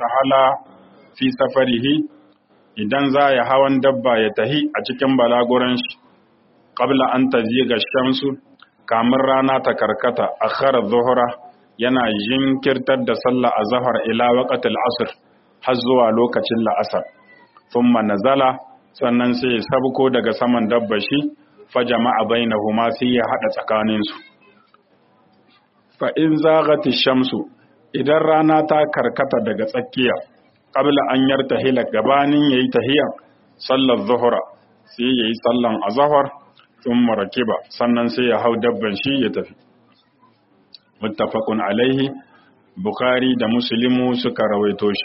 irtahala fi safarihi idan za ya hawan dabba ya tahi a cikin balaguran shi qabla an taziga shamsu kamar rana ta karkata akhara zuhra yana jinkirtar da sallah azhar ila waqtil asr har zuwa lokacin la'asar thumma nazala sannan sai ya sabko daga saman dabba shi fa jama'a bainahuma sai ya hada tsakaninsu fa in zagati shamsu idan rana ta karkata daga tsakiya qabla an yartahila gabanin yayi tahiya sallar zuhra sai yayi sallan azhar thumma rakiba sannan sai ya hau dabban shi ya tafi muttafaqun alaihi bukhari da muslimu suka rawaito shi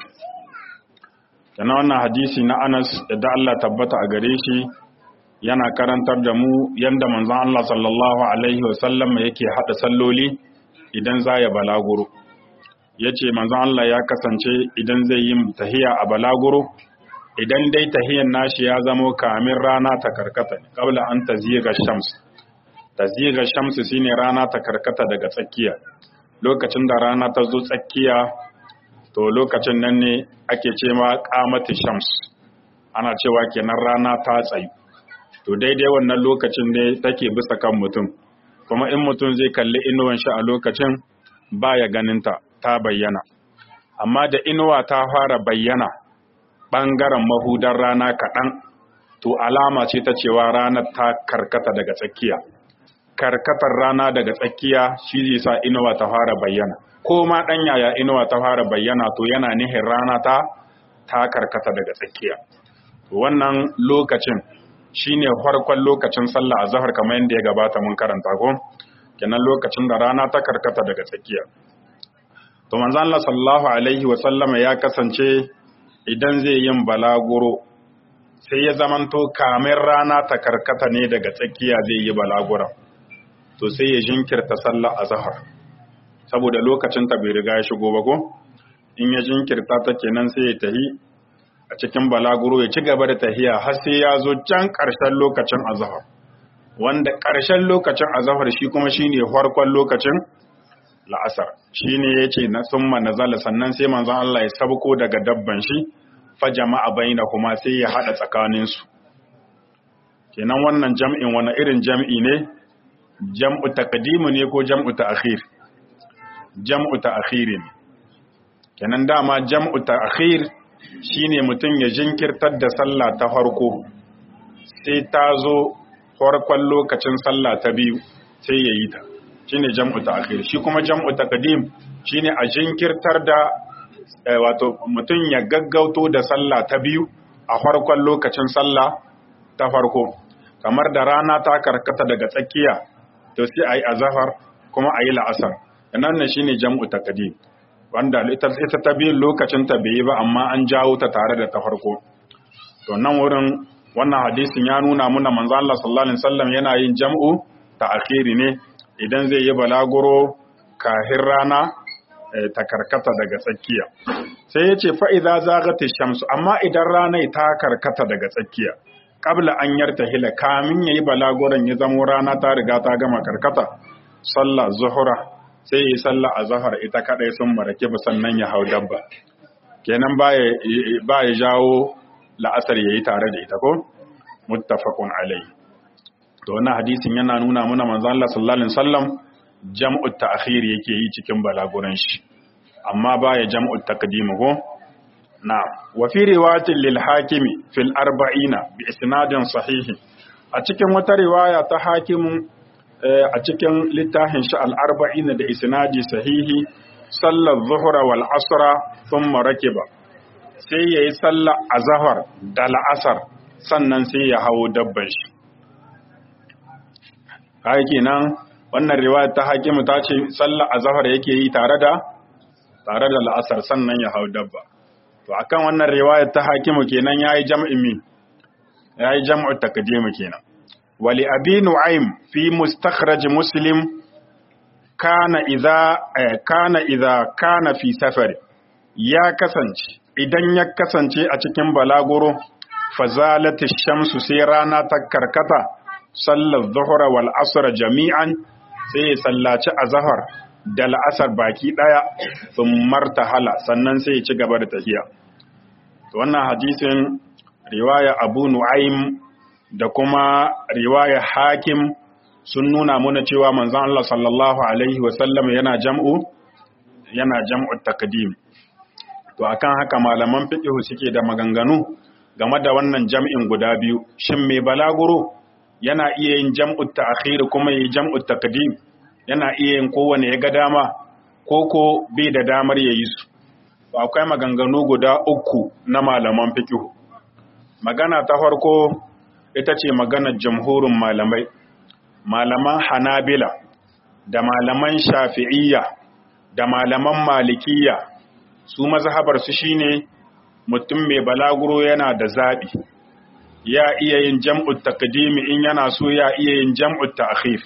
kana wannan hadisi na Anas da Allah tabbata a gare shi yana karantar da mu yanda manzon Allah sallallahu alaihi wasallam yake hada salloli idan za ya balaguro ya ce manzon Allah ya kasance idan zai yi tahiya a balaguro idan dai tahiyan nashi ya zamo kamin rana ta karkata kabla an taziga shams taziga shams shine rana ta karkata daga tsakiya lokacin da rana ta zo tsakiya to lokacin nan ne ake ce ma qamati shams ana cewa kenan rana ta tsayu to daidai wannan lokacin ne take bisa kan mutum kuma in mutum zai kalli inuwan shi a lokacin baya ganinta ta bayyana amma da inuwa ta fara bayyana ɓangaren mahudar rana kaɗan to alama ce ta cewa ranar ta karkata daga tsakiya karkatar rana daga tsakiya shi zai sa inuwa ta fara bayyana ko ma ɗan yaya inuwa ta fara bayyana to yana nihin rana ta ta karkata daga tsakiya wannan lokacin shine farkon lokacin sallah azhar kamar yadda ya gabata mun karanta ko kenan lokacin da rana ta karkata daga tsakiya to manzo Allah sallallahu alaihi wa sallama ya kasance idan zai yin balaguro sai ya zamanto kamin rana ta karkata ne daga tsakiya zai yi balagura to sai ya jinkirta sallah azhar saboda lokacin ta bai riga ya shigo ba ko in ya jinkirta ta kenan sai ya tahi a cikin balaguro ya ci gaba da tahiya har sai ya zo can ƙarshen lokacin azhar wanda ƙarshen lokacin azhar shi kuma shine farkon lokacin la'asar shine yace na summa nazala sannan sai manzon Allah ya sabko daga dabban shi fa jama'a bainahuma sai ya hada tsakanin su kenan wannan jam'in wani irin jam'i ne jam'u taqdimu ne ko jam'u ta'khir jam'u ta'khir ne kenan dama jam'u ta'khir shine mutum ya jinkirtar da sallah ta farko sai ta zo farkon lokacin sallah ta biyu sai ya yi ta shine jam'u ta'khir shi kuma jam'u taqdim shine a jinkirtar da wato mutum ya gaggauto da sallah ta biyu a farkon lokacin sallah ta farko kamar da rana ta karkata daga tsakiya to sai ayi azhar kuma ayi la'asar nan ne shine jam'u taqdim wanda ita ta biyun lokacin ta bai yi ba amma an jawo ta tare da ta farko to nan wurin wannan hadisin ya nuna muna manzo Allah sallallahu alaihi wasallam yana yin jam'u ta akhiri ne idan zai yi balaguro kahin rana ta karkata daga tsakiya sai ya ce fa'iza zagata shamsu amma idan rana ta karkata daga tsakiya qabla an yarta hila kamin yayi balaguron ya zamo rana ta riga ta gama karkata sallah zuhura sai yi sallah a zahar ita kadai sun marake ba sannan ya hau dabba kenan ba ya jawo la'asar yayi tare da ita ko muttafaqun alai to wannan hadisin yana nuna mana manzo Allah sallallahu alaihi wasallam jam'u ta'khir yake yi cikin balaguran shi amma ba ya jam'u taqdim ko na wa fi riwayatin lil hakimi fil arba'ina bi isnadin sahihi a cikin wata riwaya ta hakimin a cikin littafin shi al'arba'ina da isnadi sahihi sallar zuhura wal asra sun marakiba sai ya yi sallar azahar da la'asar sannan sai ya hawo dabban shi haiki nan wannan riwayar ta hakimu ta ce sallar azahar yake yi tare da tare da la'asar sannan ya hau dabba to akan wannan riwayar ta hakimu kenan yayi jam'in mi yayi jam'u takdimu kenan ولأبي نعيم في مستخرج مسلم كان إذا كان إذا كان في سفر يا كسنج idan ya kasance a cikin balaguro fazalat shamsu sai rana ta karkata sallar zuhra wal asr jami'an sai ya sallaci azhar da la'asar baki ɗaya sun martahala sannan sai ya ci gaba da tafiya wannan hadisin riwaya abu nu'aim da kuma riwaya hakim sun nuna muna cewa manzon Allah sallallahu alaihi wasallam yana jam'u yana jam'u takdim to akan haka malaman fiqh suke da maganganu game da wannan jam'in guda biyu shin mai balaguro yana iya yin jam'u ta'khir kuma yi jam'u takdim yana iya yin kowane ya ga dama koko bai da damar yayi su akwai maganganu guda uku na malaman fiqh magana ta farko ita ce maganar jamhurin malamai malaman hanabila da malaman shafi'iyya da malaman malikiyya su mazhabar su shine mutum mai balaguro yana da zabi ya iya yin jam'ut taqdimi in yana so ya iya yin jam'ut ta'khir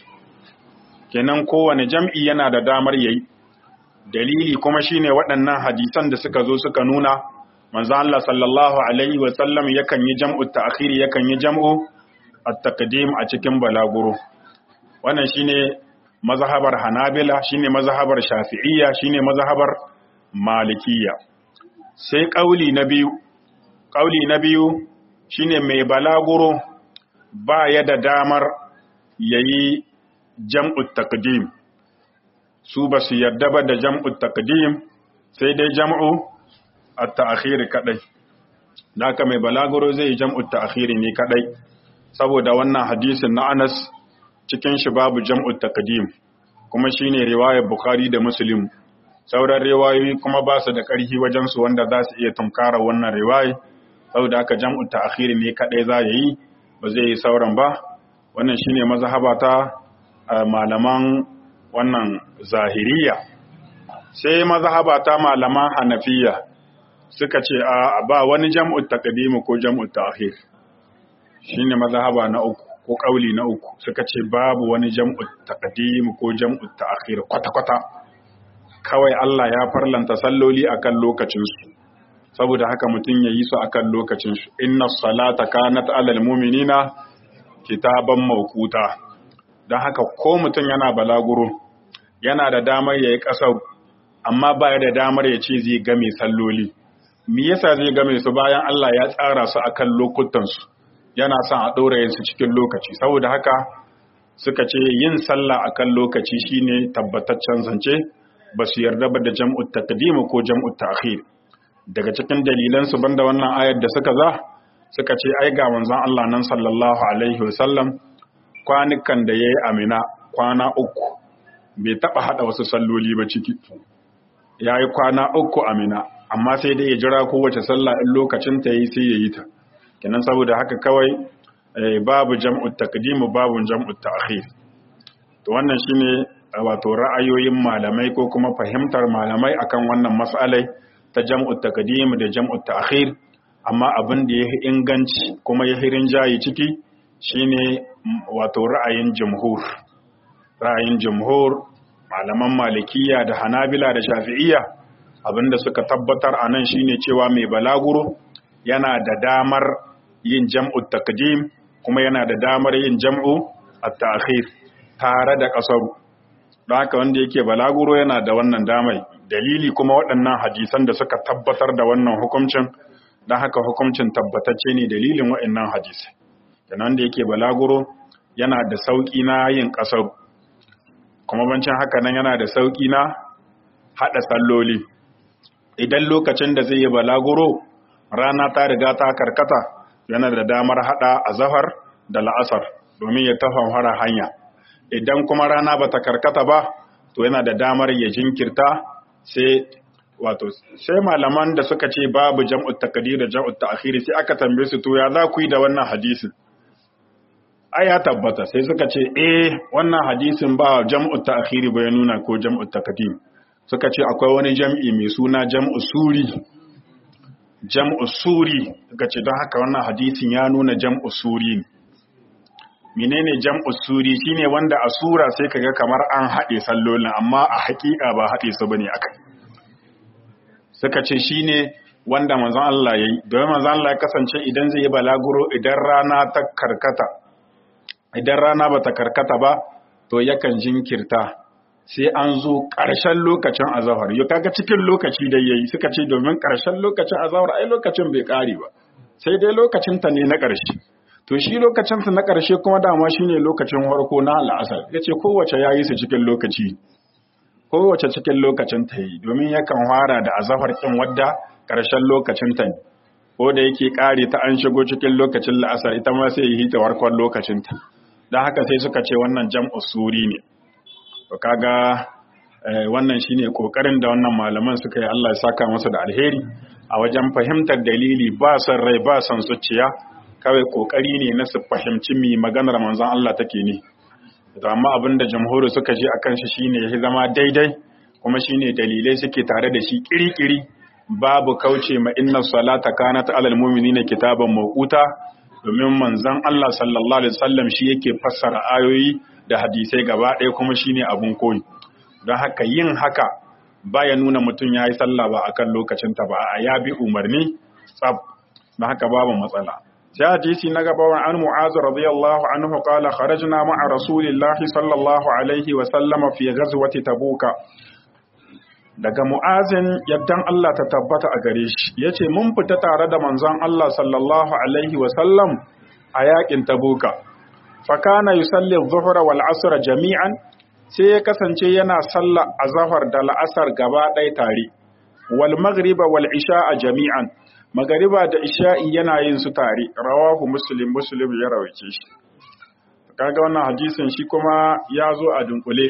kenan kowane jam'i yana da damar yayi dalili kuma shine waɗannan hadisan da suka zo suka nuna manzo Allah sallallahu alaihi wa sallam yakan yi jam'u ta'khir yakan yi jam'u at-taqdim a cikin balaguro wannan shine mazhabar Hanabila shine mazhabar Shafi'iyya shine mazhabar Malikiyya sai kauli na biyu kauli na biyu shine mai balaguro ba ya da damar yayi jam'u taqdim su ba su yarda ba da jam'u taqdim sai dai jam'u at-ta'khir kadai naka mai balaguro zai yi jam'u ta'khir ne kadai saboda wannan hadisin na Anas cikin shi babu jam'u taqdim kuma shine riwayar Bukhari da Muslim sauran riwayoyi kuma ba su da ƙarfi wajen su wanda za su iya tunkara wannan riwayi saboda haka jam'u ta'khir ne kadai za yi ba zai yi sauran ba wannan shine mazhaba ta malaman wannan zahiriya sai mazhaba ta malaman hanafiya suka ce a ba wani jam'ut taqdim ko jam'ut ta'khir shine mazhaba na uku ko kauli na uku suka ce babu wani jam'ut taqdim ko jam'ut ta'khir kwata kwata kawai Allah ya farlanta salloli akan lokacin su saboda haka mutun yayi su akan lokacin su inna salata kanat alal mu'minina kitaban mawquta dan haka ko mutun yana balaguro yana da damar yayi kasar amma baya da damar ya ce zai game salloli me yasa zai game su bayan Allah ya tsara su akan lokutan su yana son a ɗora su cikin lokaci saboda haka suka ce yin sallah akan lokaci shine tabbataccen zance ba su yarda ba da jam'ut taqdim ko jam'ut ta'khir daga cikin dalilan su banda wannan ayar da suka za suka ce ai ga manzon Allah nan sallallahu alaihi wasallam kwanukan da yayi amina kwana uku bai taba hada wasu salloli ba ciki yayi kwana uku amina amma sai dai ya jira kowace sallah in lokacin ta yi sai ya yi ta kenan saboda haka kawai babu jam'ut taqdim babu jam'ut ta'khir to wannan shine wato ra'ayoyin malamai ko kuma fahimtar malamai akan wannan mas'alai ta jam'ut taqdim da jam'ut ta'khir amma abin da yafi inganci kuma ya hirin jayi ciki shine wato ra'ayin jumhur ra'ayin jumhur malaman malikiya da hanabila da shafi'iyya abinda suka tabbatar a nan shine cewa mai balaguro yana da damar yin jam'u taqdim kuma yana da damar yin jam'u at-ta'khir tare da kasaru don haka wanda yake balaguro yana da wannan damai dalili kuma waɗannan hadisan da suka tabbatar da wannan hukuncin don haka hukuncin tabbatacce ne dalilin waɗannan hadisai dan wanda yake balaguro yana da sauki na yin kasaru kuma bancin haka nan yana da sauki na hada salloli idan lokacin da zai yi balaguro rana ta riga ta karkata yana da damar hada azhar da la'asar domin ya tafamfara hanya idan kuma rana bata karkata ba to yana da damar ya jinkirta sai wato sai malaman da suka ce babu jam'ut taqdir da jam'ut ta'khir sai aka tambaye su to ya za ku yi da wannan hadisin ai ya tabbata sai suka ce eh wannan hadisin ba jam'ut ta'khir ba ya nuna ko jam'ut taqdim suka ce akwai wani jam'i mai suna jam'u suri jam'u suri suka ce don haka wannan hadisin ya nuna jam'u suri ne menene jam'u suri shine wanda a sura sai kaga kamar an haɗe sallolin amma a haƙiƙa ba haɗe su bane akai suka ce shine wanda manzon Allah yayi domin manzon Allah ya kasance idan zai yi balaguro idan rana ta karkata idan rana bata karkata ba to yakan jinkirta sai an zo ƙarshen lokacin azahar yau kaga cikin lokaci da yayi suka ce domin ƙarshen lokacin azahar ai lokacin bai ƙare ba sai dai lokacin ta ne na ƙarshe to shi lokacin ta na ƙarshe kuma dama shine lokacin farko na al'asar yace kowace yayi su cikin lokaci kowace cikin lokacin ta yi domin yakan fara da azahar kin wadda ƙarshen lokacin ta ne ko da yake ƙare ta an shigo cikin lokacin la'asar ita ma sai yi ta warkon lokacin ta don haka sai suka ce wannan jam'u suri ne to kaga wannan shine kokarin da wannan malaman suka yi Allah ya saka masa da alheri a wajen fahimtar dalili ba son rai ba son zuciya kawai kokari ne na su fahimci mi maganar manzon Allah take ne to amma abin da jamhuri suka je akan shi shine ya zama daidai kuma shine dalilai suke tare da shi kirikiri babu kauce ma inna salata kanat alal mu'minina kitaban mawquta domin manzon Allah sallallahu alaihi wasallam shi yake fassara ayoyi da hadisai gaba ɗaya kuma shine abun koyi don haka yin haka baya nuna mutum ya yi sallah ba akan lokacin ta ba a ya bi umarni tsab don haka babu matsala sai hadisi na gaba wa an mu'azu radiyallahu anhu qala kharajna ma'a rasulillahi sallallahu alaihi wa sallama fi ghazwati tabuka daga mu'azin yaddan Allah ta tabbata a gare shi yace mun fita tare da manzon Allah sallallahu alaihi wa sallam a yakin tabuka fakana yusalli adh-dhuhra wal 'asra jami'an sai ya kasance yana sallah azhar da la'asar gaba ɗaya tare wal maghriba wal isha'a jami'an magariba da isha'i yana yin su tare rawahu muslim muslim ya rawaice shi kaga wannan hadisin shi kuma ya zo a dunkule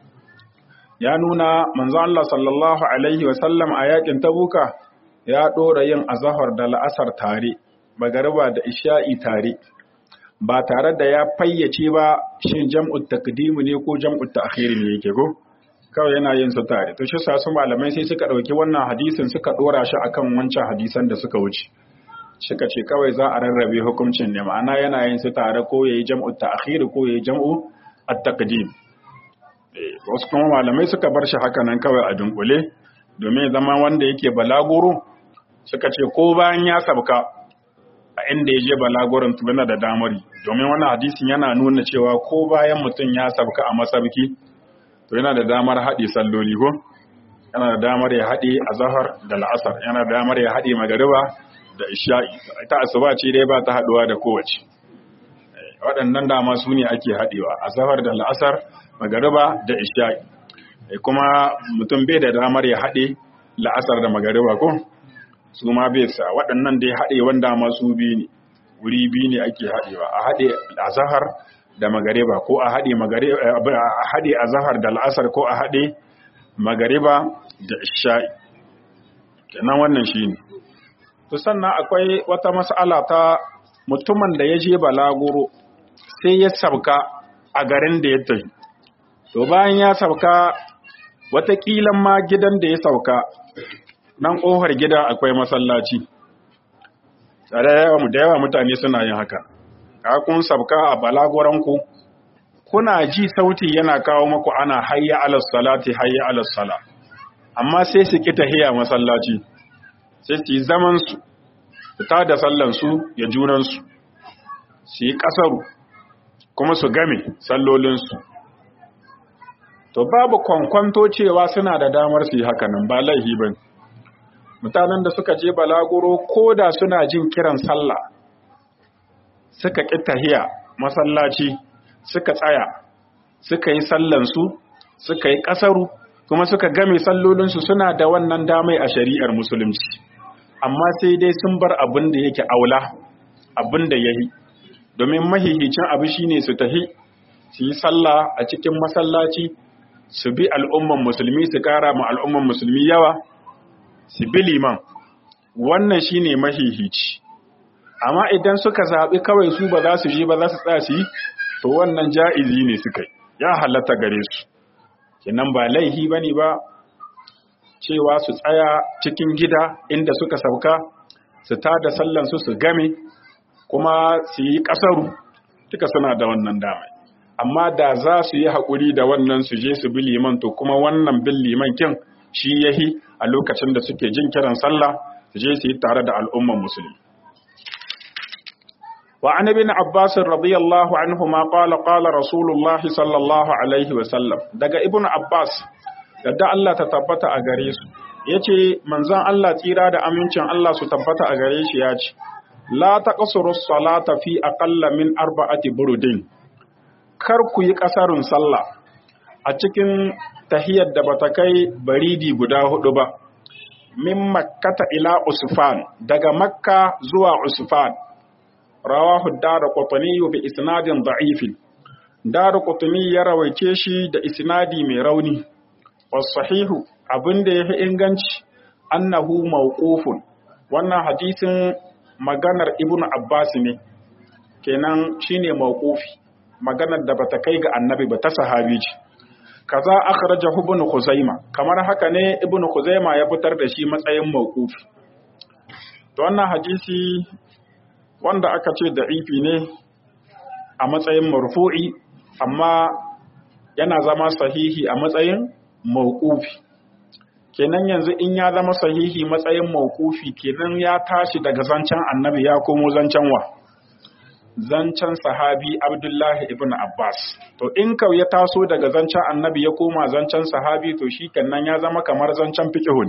ya nuna manzo Allah sallallahu alaihi wa sallam a yakin tabuka ya dora yin azhar da la'asar tare magariba da isha'i tare ba tare da ya fayyace ba shin jam'ut takdimu ne ko jam'ut ta'khiri ne yake ko kawai yana yin su tare to shi sa su malamai sai suka dauki wannan hadisin suka dora shi akan wancan hadisan da suka wuce suka ce kawai za a rarrabe hukuncin ne ma'ana yana yin su tare ko yayi jam'ut ta'khiri ko yayi jam'u at-taqdim wasu kuma malamai suka bar shi haka nan kawai a dunkule domin zama wanda yake balaguro suka ce ko bayan ya sabka a inda ya je balagurin yana da damari domin wannan hadisin yana nuna cewa ko bayan mutum ya sabka a masabki to yana da damar haɗe salloli ko yana da damar ya haɗe a zahar da la'asar yana da damar ya haɗe magariba da isha'i ita asuba ce dai ba ta haɗuwa da kowace waɗannan dama su ne ake haɗewa a zahar da la'asar magariba da isha'i kuma mutum bai da damar ya haɗe la'asar da magariba ko su ma bai sa waɗannan dai haɗe wanda masu biyu ne wuri biyu ne ake haɗewa a haɗe azahar da magariba ko a haɗe a haɗe azahar da al'asar ko a haɗe magariba da isha'i kenan wannan shine to sannan akwai wata mas'ala ta mutumin da ya je balaguro sai ya sabka a garin da ya tafi to bayan ya sauka wataƙilan ma gidan da ya sauka nan ƙofar gida akwai masallaci da yawa mutane suna yin haka ka kun sauka a balagoranku kuna ji sauti yana kawo maku ana hayya alas salati hayya alas sala amma sai su ki tahiya masallaci sai su yi zaman su ta da sallan su ya junan su su yi kasaru kuma su game sallolin su to babu kwankwanto cewa suna da damar su yi hakanan ba laihi ba mutanen da suka je balaguro ko da suna jin kiran sallah suka ƙi tahiya masallaci suka tsaya suka yi sallansu suka yi ƙasaru kuma suka game sallolinsu suna da wannan damai a shari'ar musulunci amma sai dai sun bar abin da yake aula abin da ya yi domin mahihicin abu shine su tahi su yi sallah a cikin masallaci su bi al'umman musulmi su ƙara ma al'umman musulmi yawa su bi liman wannan shine mahihici amma idan suka zaɓi kawai su ba za su je ba za su tsaya su yi to wannan ja'izi ne suka yi ya halatta gare su kenan ba laihi ba ne ba cewa su tsaya cikin gida inda suka sauka su tada sallansu su game kuma su yi ƙasaru duka suna da wannan damai amma da za su yi haƙuri da wannan su je su bi liman to kuma wannan bin liman kin shi yahi a lokacin da suke jin kiran sallah su je su yi tare da al'umman musulmi وعن ابن عباس رضي الله عنهما قال قال رسول الله صلى الله عليه وسلم daga ibn Abbas yadda Allah ta tabbata a gare su yace manzon Allah tsira da amincin Allah su tabbata a gare shi yace la taqsuru salata fi aqalla min arba'ati burudin kar ku yi kasarun sallah a cikin tahiyar da bata kai baridi guda hudu ba min makkata ila usfan daga makka zuwa usfan rawahu ad-darqutni bi isnadin da'if darqutni ya rawaice shi da isnadi mai rauni was sahihu abinda yafi inganci annahu mawqufun wannan hadisin maganar ibnu abbas ne kenan shine mawqufi maganar da bata kai ga annabi ba ta sahabi ce kaza akhrajahu ibn khuzaima kamar haka ne ibn khuzaima ya fitar da shi matsayin mawqufi to wannan hadisi wanda aka ce da'ifi ne a matsayin marfu'i amma yana zama sahihi a matsayin mawqufi kenan yanzu in ya zama sahihi matsayin mawqufi kenan ya tashi daga zancen annabi ya komo zancen wa zancen sahabi Abdullahi ibn Abbas. To in kau ya taso daga zancen annabi ya koma zancen sahabi to shi kannan ya zama kamar zancen fiƙihun.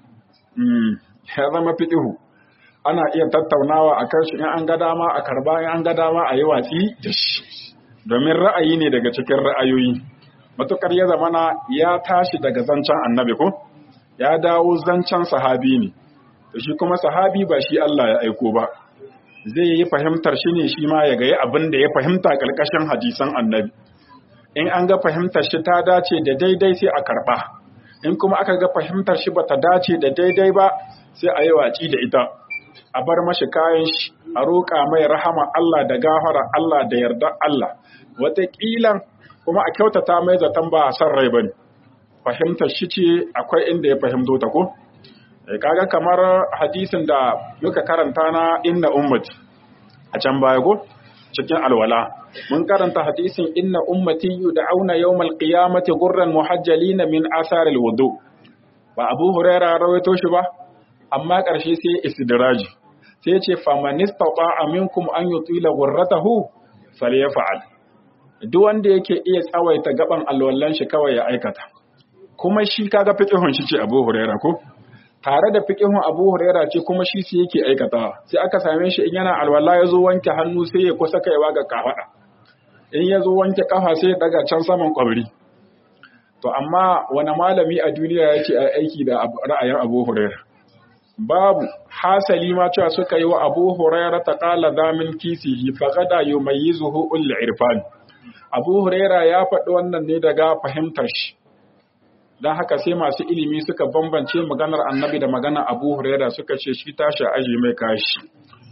ya zama fiƙihu. Ana iya tattaunawa a kan shi in an ga dama a karba in an ga dama a yi watsi da shi. Domin ra'ayi ne daga cikin ra'ayoyi. Matukar ya zamana ya tashi daga zancen annabi ko? Ya dawo zancen sahabi ne. To shi kuma sahabi ba shi Allah ya aiko ba. zai yi fahimtar shi ne shi ma ya gayi abin da ya fahimta ƙarƙashin hadisan annabi in an ga fahimtar shi ta dace da daidai sai a karɓa in kuma aka ga fahimtar shi ba ta dace da daidai ba sai a yi watsi da ita a bar mashi kayan shi a roƙa mai rahama Allah da gafara Allah da yarda Allah wataƙila kuma a kyautata mai zaton ba a san rai ba ne fahimtar shi ce akwai inda ya fahimto ta ko kaga kamar hadisin da muka karanta na inna ummati a can baya go cikin alwala mun karanta hadisin inna ummati yud'auna yawmal qiyamati gurran muhajjalina min asaril wudu ba Abu Huraira rawaito shi ba amma karshe sai istidraji sai ya ce famanistata minkum an yutila gurratahu falyaf'al duk wanda yake iya tsawaita gaban alwallan shi kawai ya aikata kuma shi kaga fiqhun shi ce Abu Huraira ko tare da fiƙihun Abu Huraira ce kuma shi sai yake aikatawa sai aka same shi in yana alwala ya zo wanke hannu sai ya kusa kaiwa ga kafada in ya zo wanke kafa sai ya daga can saman kwabri to amma wani malami a duniya ya ce a aiki da ra'ayin Abu Huraira babu hasali ma cewa suka yi wa Abu Huraira ta qala zamin kisihi faqada yumayyizuhu ul irfan Abu Huraira ya faɗi wannan ne daga fahimtar shi don haka sai masu ilimi suka bambance maganar annabi da maganar abu huraira suka ce shi tashi aji mai kashi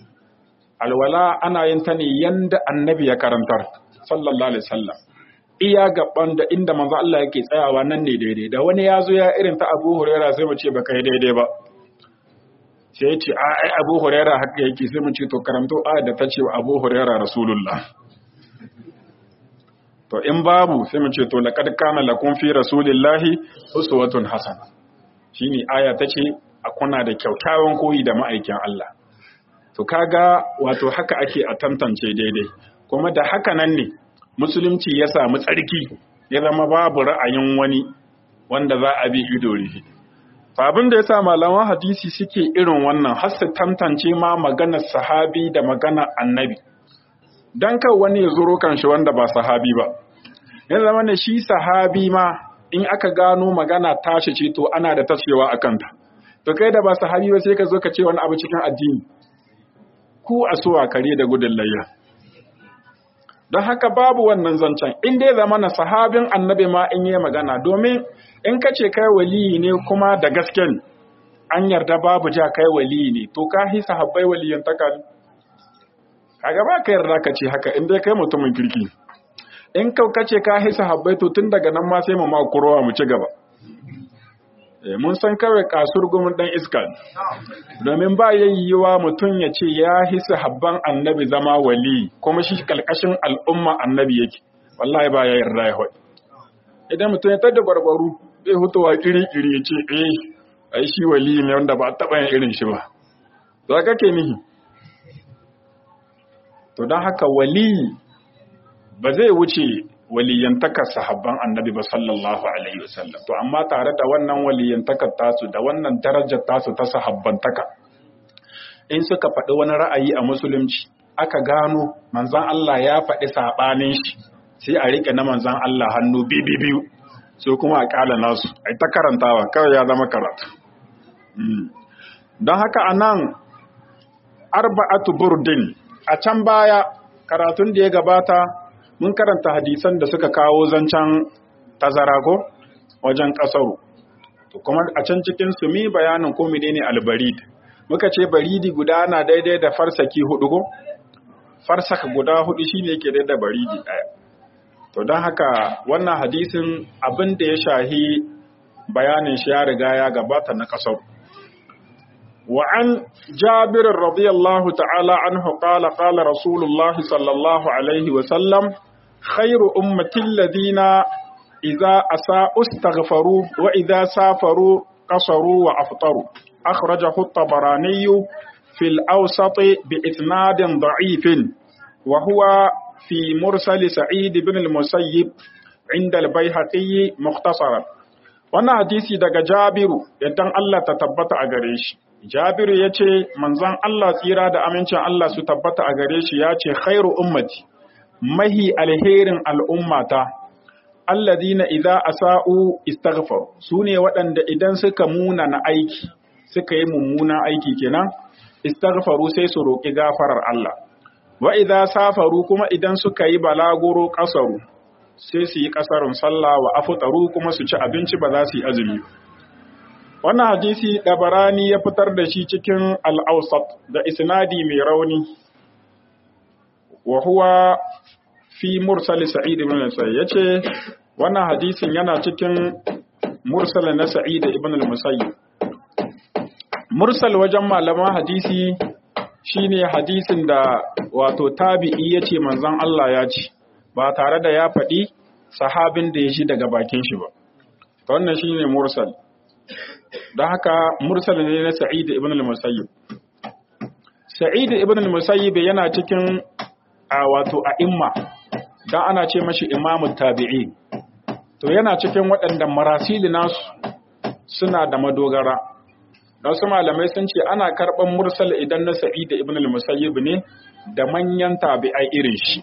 alwala ana yin ta ne yanda annabi ya karantar sallallahu alaihi wasallam iya gaban da inda manzo Allah yake tsayawa nan ne daidai da wani ya zo ya irin ta abu huraira sai mu ce ba kai daidai ba sai ya ce a ai abu huraira haka yake sai mu ce to karanto a da ta ce abu huraira rasulullah to in babu sai mu ce to laqad kana lakum fi rasulillahi uswatun hasana shine aya tace a kuna da kyakkyawan koyi da ma'aikin Allah to kaga wato haka ake a tantance daidai kuma da haka nan ne musulunci ya samu tsarki ya zama babu ra'ayin wani wanda za a bi ido rihi to abin da yasa malaman hadisi suke irin wannan har su tantance ma maganar sahabi da maganar annabi dan kan wani ya zuro kan shi wanda ba sahabi ba ya zama ne shi sahabi ma in aka gano magana tashi ce to ana da tacewa a kanta to kai da ba sahabi ba sai ka zo ka ce wani abu cikin addini ku a suwa kare da gudun layya don haka babu wannan zancen in dai zama na sahabin annabi ma in yi magana domin in ka ce kai waliyi ne kuma da gaske an yarda babu ja kai waliyi ne to ka hi sahabbai waliyan takali kaga ba ka yarda ka ce haka in dai kai mutumin kirki in kau kace ka hi sahabbai to tun daga nan ma sai mu ma kurowa mu ci gaba mun san kawai kasur gumin dan iska domin ba yayyuwa mutum ya ce ya hi sahabban annabi zama wali kuma shi kalkashin al'umma annabi yake wallahi ba ya yarda ya hoyi idan mutum ya tada barbaru zai hutuwa kiri-kiri ya ce eh ai shi wali ne wanda ba taɓa yin irin shi ba za ka ke nihi to don haka wali ba zai wuce waliyantakar sahabban annabi ba sallallahu alaihi wasallam to amma tare da wannan waliyantakar tasu da wannan darajar tasu ta sahabbantaka in suka faɗi wani ra'ayi a musulunci aka gano manzan Allah ya faɗi saɓanin shi sai a riƙe na manzan Allah hannu bibi biyu sai kuma a ƙala nasu a ta karantawa kawai ya zama karatu don haka a nan arba'atu burdin a can baya karatun da ya gabata mun karanta hadisan da suka kawo zancen tazara ko wajen ƙasaru to kuma a can cikin su mi bayanin ko menene albarid muka ce baridi guda na daidai da farsaki hudu ko farsaka guda hudu shine yake daidai da baridi daya to don haka wannan hadisin abin da ya shahi bayanin shi ya riga ya gabata na ƙasaru وعن جابر رضي الله تعالى عنه قال قال رسول الله صلى الله عليه وسلم خير أمة الذين إذا أساءوا استغفروا وإذا سافروا قصروا وأفطروا أخرجه الطبراني في الأوسط بإسناد ضعيف وهو في مرسل سعيد بن المسيب عند البيهقي مختصرا wannan hadisi daga Jabiru idan Allah ta tabbata a gare shi Jabiru ya ce manzon Allah tsira da amincin Allah su tabbata a gare shi ya ce khairu ummati mahi alherin al'ummata alladina idza asa'u istaghfar sune waɗanda idan suka muna na aiki suka yi mummuna aiki kenan istaghfaru sai su roki gafarar Allah wa idza safaru kuma idan suka yi balaguro kasaru sai su yi kasarun sallah wa afutaru kuma su ci abinci ba za su yi azumi wannan hadisi dabarani ya fitar da shi cikin al-awsat da isnadi mai rauni wa huwa fi mursal sa'id ibn al-musayyib yace wannan hadisin yana cikin mursal na sa'id ibn al-musayyib mursal wajen malaman hadisi shine hadisin da wato tabi'i yace manzon Allah ya ce ba tare da ya faɗi sahabin da ya shi daga bakin shi ba wannan shine mursal don haka mursal ne na sa'id ibn al-musayyib sa'id ibn al-musayyib yana cikin a wato a'imma dan ana ce mashi imamu tabi'i to yana cikin waɗanda marasili nasu suna da madogara don su malamai sun ce ana karɓar mursal idan na sa'id ibn al-musayyib ne da manyan tabi'ai irin shi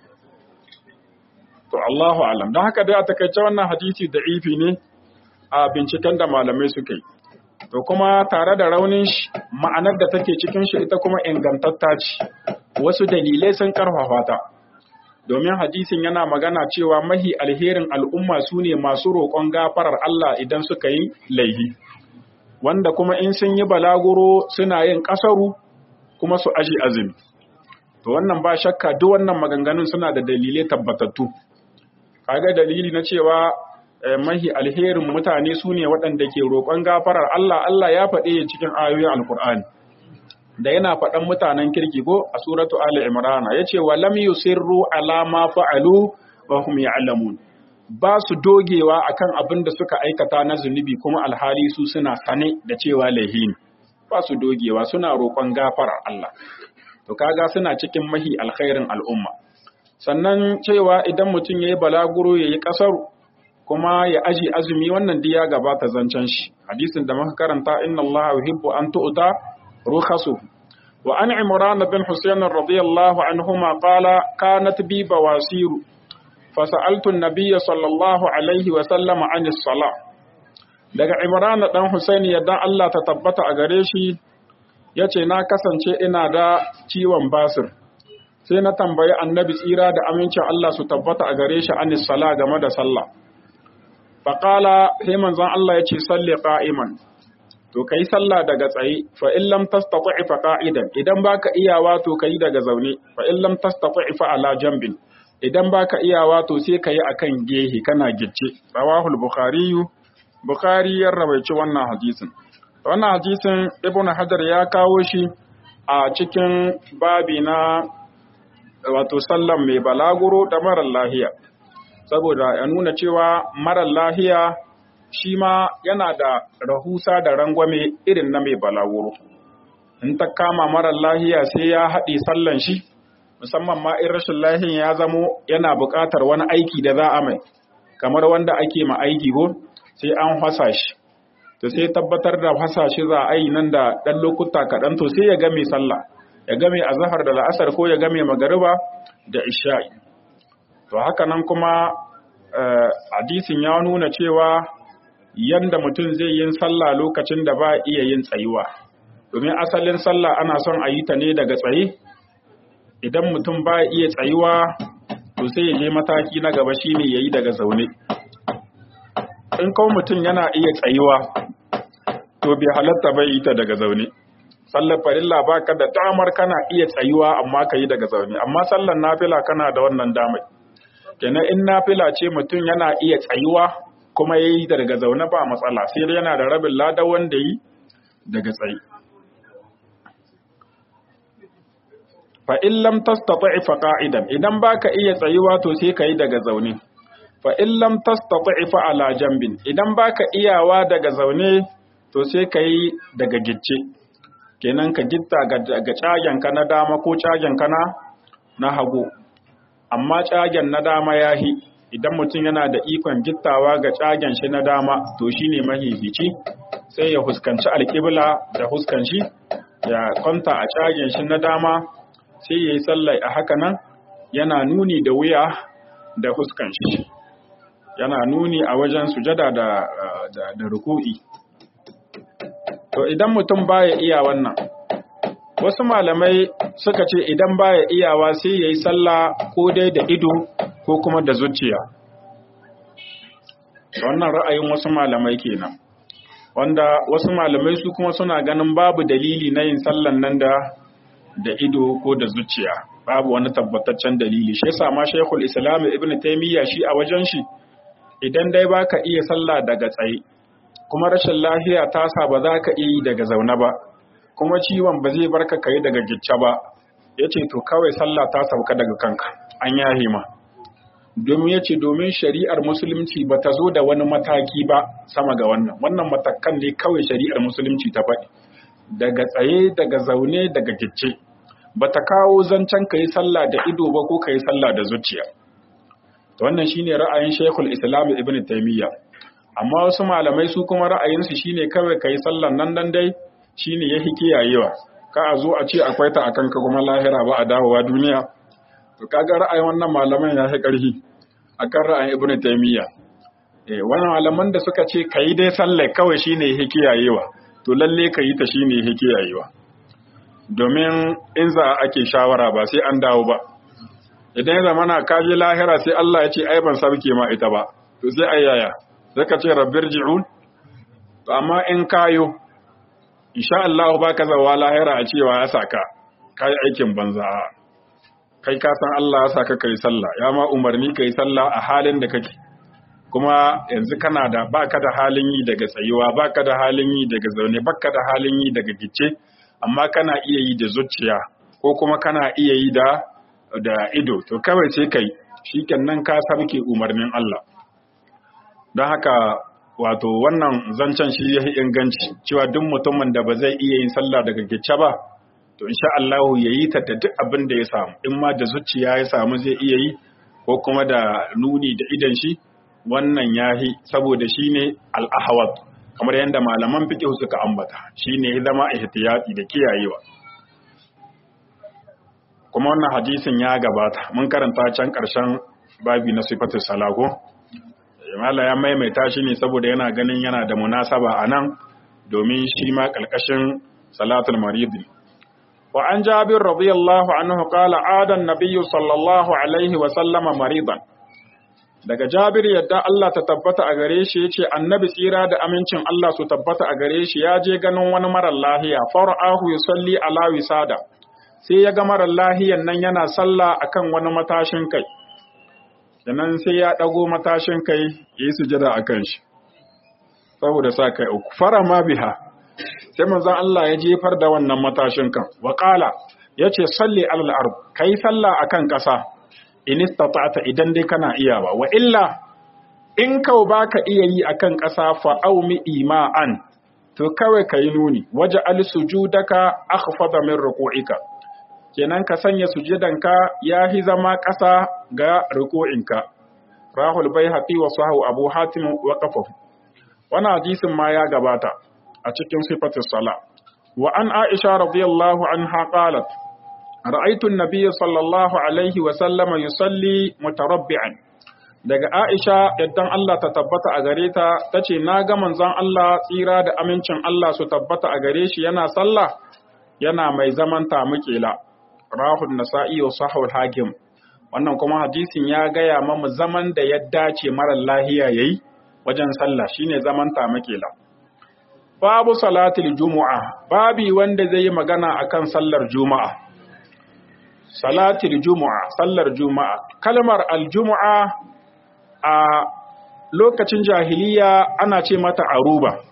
to Allahu alam don haka dai a takaice wannan hadisi da ifi ne a binciken da malamai suka yi to kuma tare da raunin shi ma'anar da take cikin shi ita kuma ingantatta ce wasu dalilai sun karfafa ta domin hadisin yana magana cewa mahi alherin al'umma su ne masu roƙon gafarar Allah idan suka yi laihi wanda kuma in sun yi balaguro suna yin ƙasaru kuma su aji azumi to wannan ba shakka duk wannan maganganun suna da dalilai tabbatattu kaga dalili na cewa mahi alherin mutane su ne waɗanda ke roƙon gafarar Allah Allah ya faɗe cikin ayoyin alkur'ani da yana faɗan mutanen kirki ko a suratu ali imran yace wa lam yusirru ala ma fa'alu wa hum ya'lamun ba su dogewa akan abin da suka aikata na zunubi kuma alhali su suna sane da cewa laihin ba su dogewa suna roƙon gafarar Allah to kaga suna cikin mahi alkhairin al'umma sannan cewa idan mutum yayi balaguro yayi kasaru kuma ya aji azumi wannan diya gabata zancen shi hadisin da muka karanta inna Allah yuhibbu an tu'ta rukhasu wa an imran bin husayn radiyallahu anhuma qala kanat bi bawasir فسألت النبي صلى الله عليه وسلم عن الصلاة daga Imran dan Husaini yadda Allah ta tabbata a gare shi yace na kasance ina da ciwon basir sai na tambayi annabi tsira da amincin Allah su tabbata a gare shi anis sala game da sallah faqala sai manzon Allah yace salli qa'iman to kai sallah daga tsaye fa in lam tastati fa qa'idan idan baka iyawa to kai daga zaune fa in lam tastati fa ala jambin idan baka iyawa to sai ka yi akan gehe kana gicce rawahul bukhari bukhari ya rawaici wannan hadisin wannan hadisin ibn hajar ya kawo shi a cikin babi na wato sallan mai balaguro da marar lahiya saboda ya nuna cewa marar lahiya shi ma yana da rahusa da rangwame irin na mai balaguro in ta kama marar lahiya sai ya haɗe sallan shi musamman ma in rashin lahiyan ya zamo yana buƙatar wani aiki da za a mai kamar wanda ake ma aiki ko sai an hasa shi to sai tabbatar da hasa shi za a yi nan da ɗan lokuta kaɗan to sai ya game sallah ya game azhar da la'asar ko ya game magariba da isha'i to haka nan kuma hadisin ya nuna cewa yanda mutum zai yin sallah lokacin da ba iya yin tsayuwa domin asalin sallah ana son a yi ta ne daga tsaye idan mutum ba iya tsayuwa to sai ya je mataki na gaba shine yayi daga zaune in kawo mutum yana iya tsayuwa to bai halatta bai yi ta daga zaune sallar farilla baka da damar kana iya tsayuwa amma ka yi daga zaune amma sallar nafila kana da wannan damar kenan in nafila ce mutum yana iya tsayuwa kuma ya yi daga zaune ba matsala sai dai yana da rabin lada wanda yi daga tsaye fa in lam tastati fa qa'idan idan baka iya tsayuwa to sai ka yi daga zaune fa in lam tastati fa ala jambin idan baka iyawa daga zaune to sai ka yi daga gicce kenan ka gitta ga cagen ka na dama ko cagen ka na hagu amma cagen na dama yahi idan mutum yana da ikon gittawa ga cagen shi na dama to shine mahihici sai ya huskanci alƙibla da huskan shi ya kwanta a cagen shi na dama sai ya yi sallai a haka nan yana nuni da wuya da huskan shi yana nuni a wajen sujada da, da, da ruku'i to idan mutum baya iya wannan wasu malamai suka ce idan baya iyawa sai ya yi sallah ko dai da ido ko kuma da zuciya wannan ra'ayin wasu malamai kenan wanda wasu malamai su kuma suna ganin babu dalili na yin sallan nan da da ido ko da zuciya babu wani tabbataccen dalili shi yasa ma Sheikhul Islam Ibn Taymiyyah shi a wajen shi idan dai baka iya sallah daga tsaye kuma rashin lafiya ta sa ba za ka iya yi daga zaune ba kuma ciwon ba zai barka kai daga gicce ba yace to kawai sallah ta sauka daga kanka an yahe ma domin yace domin shari'ar musulunci ba ta zo da wani mataki ba sama ga wannan wannan matakan ne kawai shari'ar musulunci ta faɗi daga tsaye daga zaune daga gicce ba ta kawo zancen ka yi sallah da ido ba ko ka yi sallah da zuciya wannan shine ra'ayin Sheikhul Islam Ibn Taymiyyah amma wasu malamai su kuma ra'ayinsu shine kawai kai sallan nan dan dai shine yafi kiyayewa ka a zo a ce akwai ta akan ka kuma lahira ba a dawowa duniya to kaga ra'ayin wannan malaman ya fi karhi akan ra'ayin Ibn Taymiyyah eh wannan malaman da suka ce kai dai sallar kawai shine yafi kiyayewa to lalle ka yi ta shine yafi kiyayewa domin in za ake shawara ba sai an dawo ba idan ya zamana ka je lahira sai Allah ya ce ai ban sabke ma ita ba to sai ai yaya sai ka ce rabbir ji'un to amma in kayo insha Allah baka zawa lahira a cewa ya saka kai aikin banza kai ka san Allah ya saka kai sallah ya ma umarni kai sallah a halin da kake kuma yanzu kana da baka da halin yi daga tsayuwa baka da halin yi daga zaune baka da halin yi daga gice amma kana iya yi da zuciya ko kuma kana iya yi da da ido to kawai sai kai shikenan ka sabke umarnin Allah don haka wato wannan zancen shi yayi inganci cewa duk mutumin da ba zai iya yin sallah daga gice ba to insha Allah yayi ta da duk abin da ya samu in ma da zuciya ya samu zai iya yi ko kuma da nuni da idan shi wannan yahi saboda shine al-ahwat kamar yadda malaman fiqh suka ambata shine zama ihtiyati da kiyayewa kuma wannan hadisin ya gabata mun karanta can ƙarshen babi na sifatu salago mala ya maimaita shi ne saboda yana ganin yana da munasaba a nan domin shi ma ƙalƙashin salatul maridi wa an jabir radiyallahu anhu qala adan nabiyyu sallallahu alaihi wa sallama maridan daga jabir yadda Allah ta tabbata a gare shi yace annabi tsira da amincin Allah su tabbata a gare shi ya je ganin wani marar lahiya fara'ahu yusalli ala wisada sai ya ga marar lahiyan nan yana sallah akan wani matashin kai sannan sai ya ɗago matashin kai ya yi sujada a kan shi saboda sa kai uku fara ma biha sai manzon Allah ya jefar da wannan matashin kan wa qala yace salli alal ard kai sallah akan ƙasa in istata'ta idan dai kana iyawa wa illa in kau baka iya yi akan ƙasa fa aumi ima'an to kawai kai nuni waje al sujudaka akhfada min ruku'ika kenan ka sanya sujudanka ya hi zama ƙasa ga ruku'inka rahul baihaqi wa sahu abu hatim wa qafahu wannan hadisin ma ya gabata a cikin sifatus sala wa an aisha radiyallahu anha qalat ra'aytu an-nabiy sallallahu alaihi wa sallama yusalli mutarabbi'an daga aisha yaddan Allah ta tabbata a gare ta tace na ga manzon Allah tsira da amincin Allah su tabbata a gare shi yana sallah yana mai zaman tamukela rahul nasa'i wa sahul hakim wannan kuma hadisin ya gaya mamu zaman da ya dace marar lahiya yayi wajen sallah shine zaman tamakela babu salatul jumu'a babi wanda zai yi magana akan sallar juma'a salatul jumu'a sallar juma'a kalmar aljumu'a a lokacin jahiliya ana ce mata aruba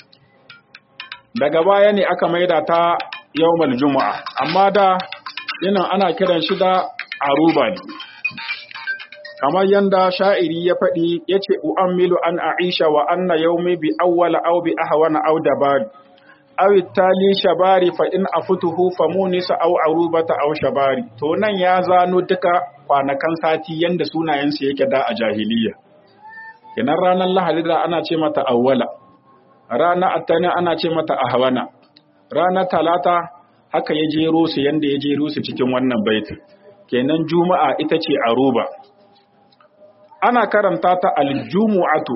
daga baya ne aka maida ta yawmal jumu'a amma da yana ana kiran shi da aruba ne kamar yanda sha'iri ya faɗi ya ce u'ammilu an aisha wa anna yaumi bi awwala aw bi ahwana aw dabari aw tali shabari fa in afutuhu fa munisa aw arubata aw shabari to nan ya zano duka kwanakan sati yanda sunayen su yake da a jahiliya kenan ranar lahadi da ana ce mata awwala ranar attani ana ce mata ahwana ranar talata haka ya jero su yanda ya jero su cikin wannan baitin kenan juma'a ita ce aruba ana karanta ta aljumu'atu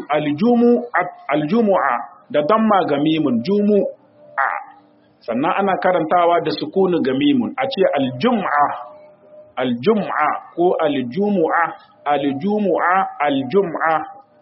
aljumu'a da damma ga mimun jumu'a sannan ana karantawa da sukunu ga mimun a ce aljum'a aljum'a ko aljumu'a aljumu'a aljum'a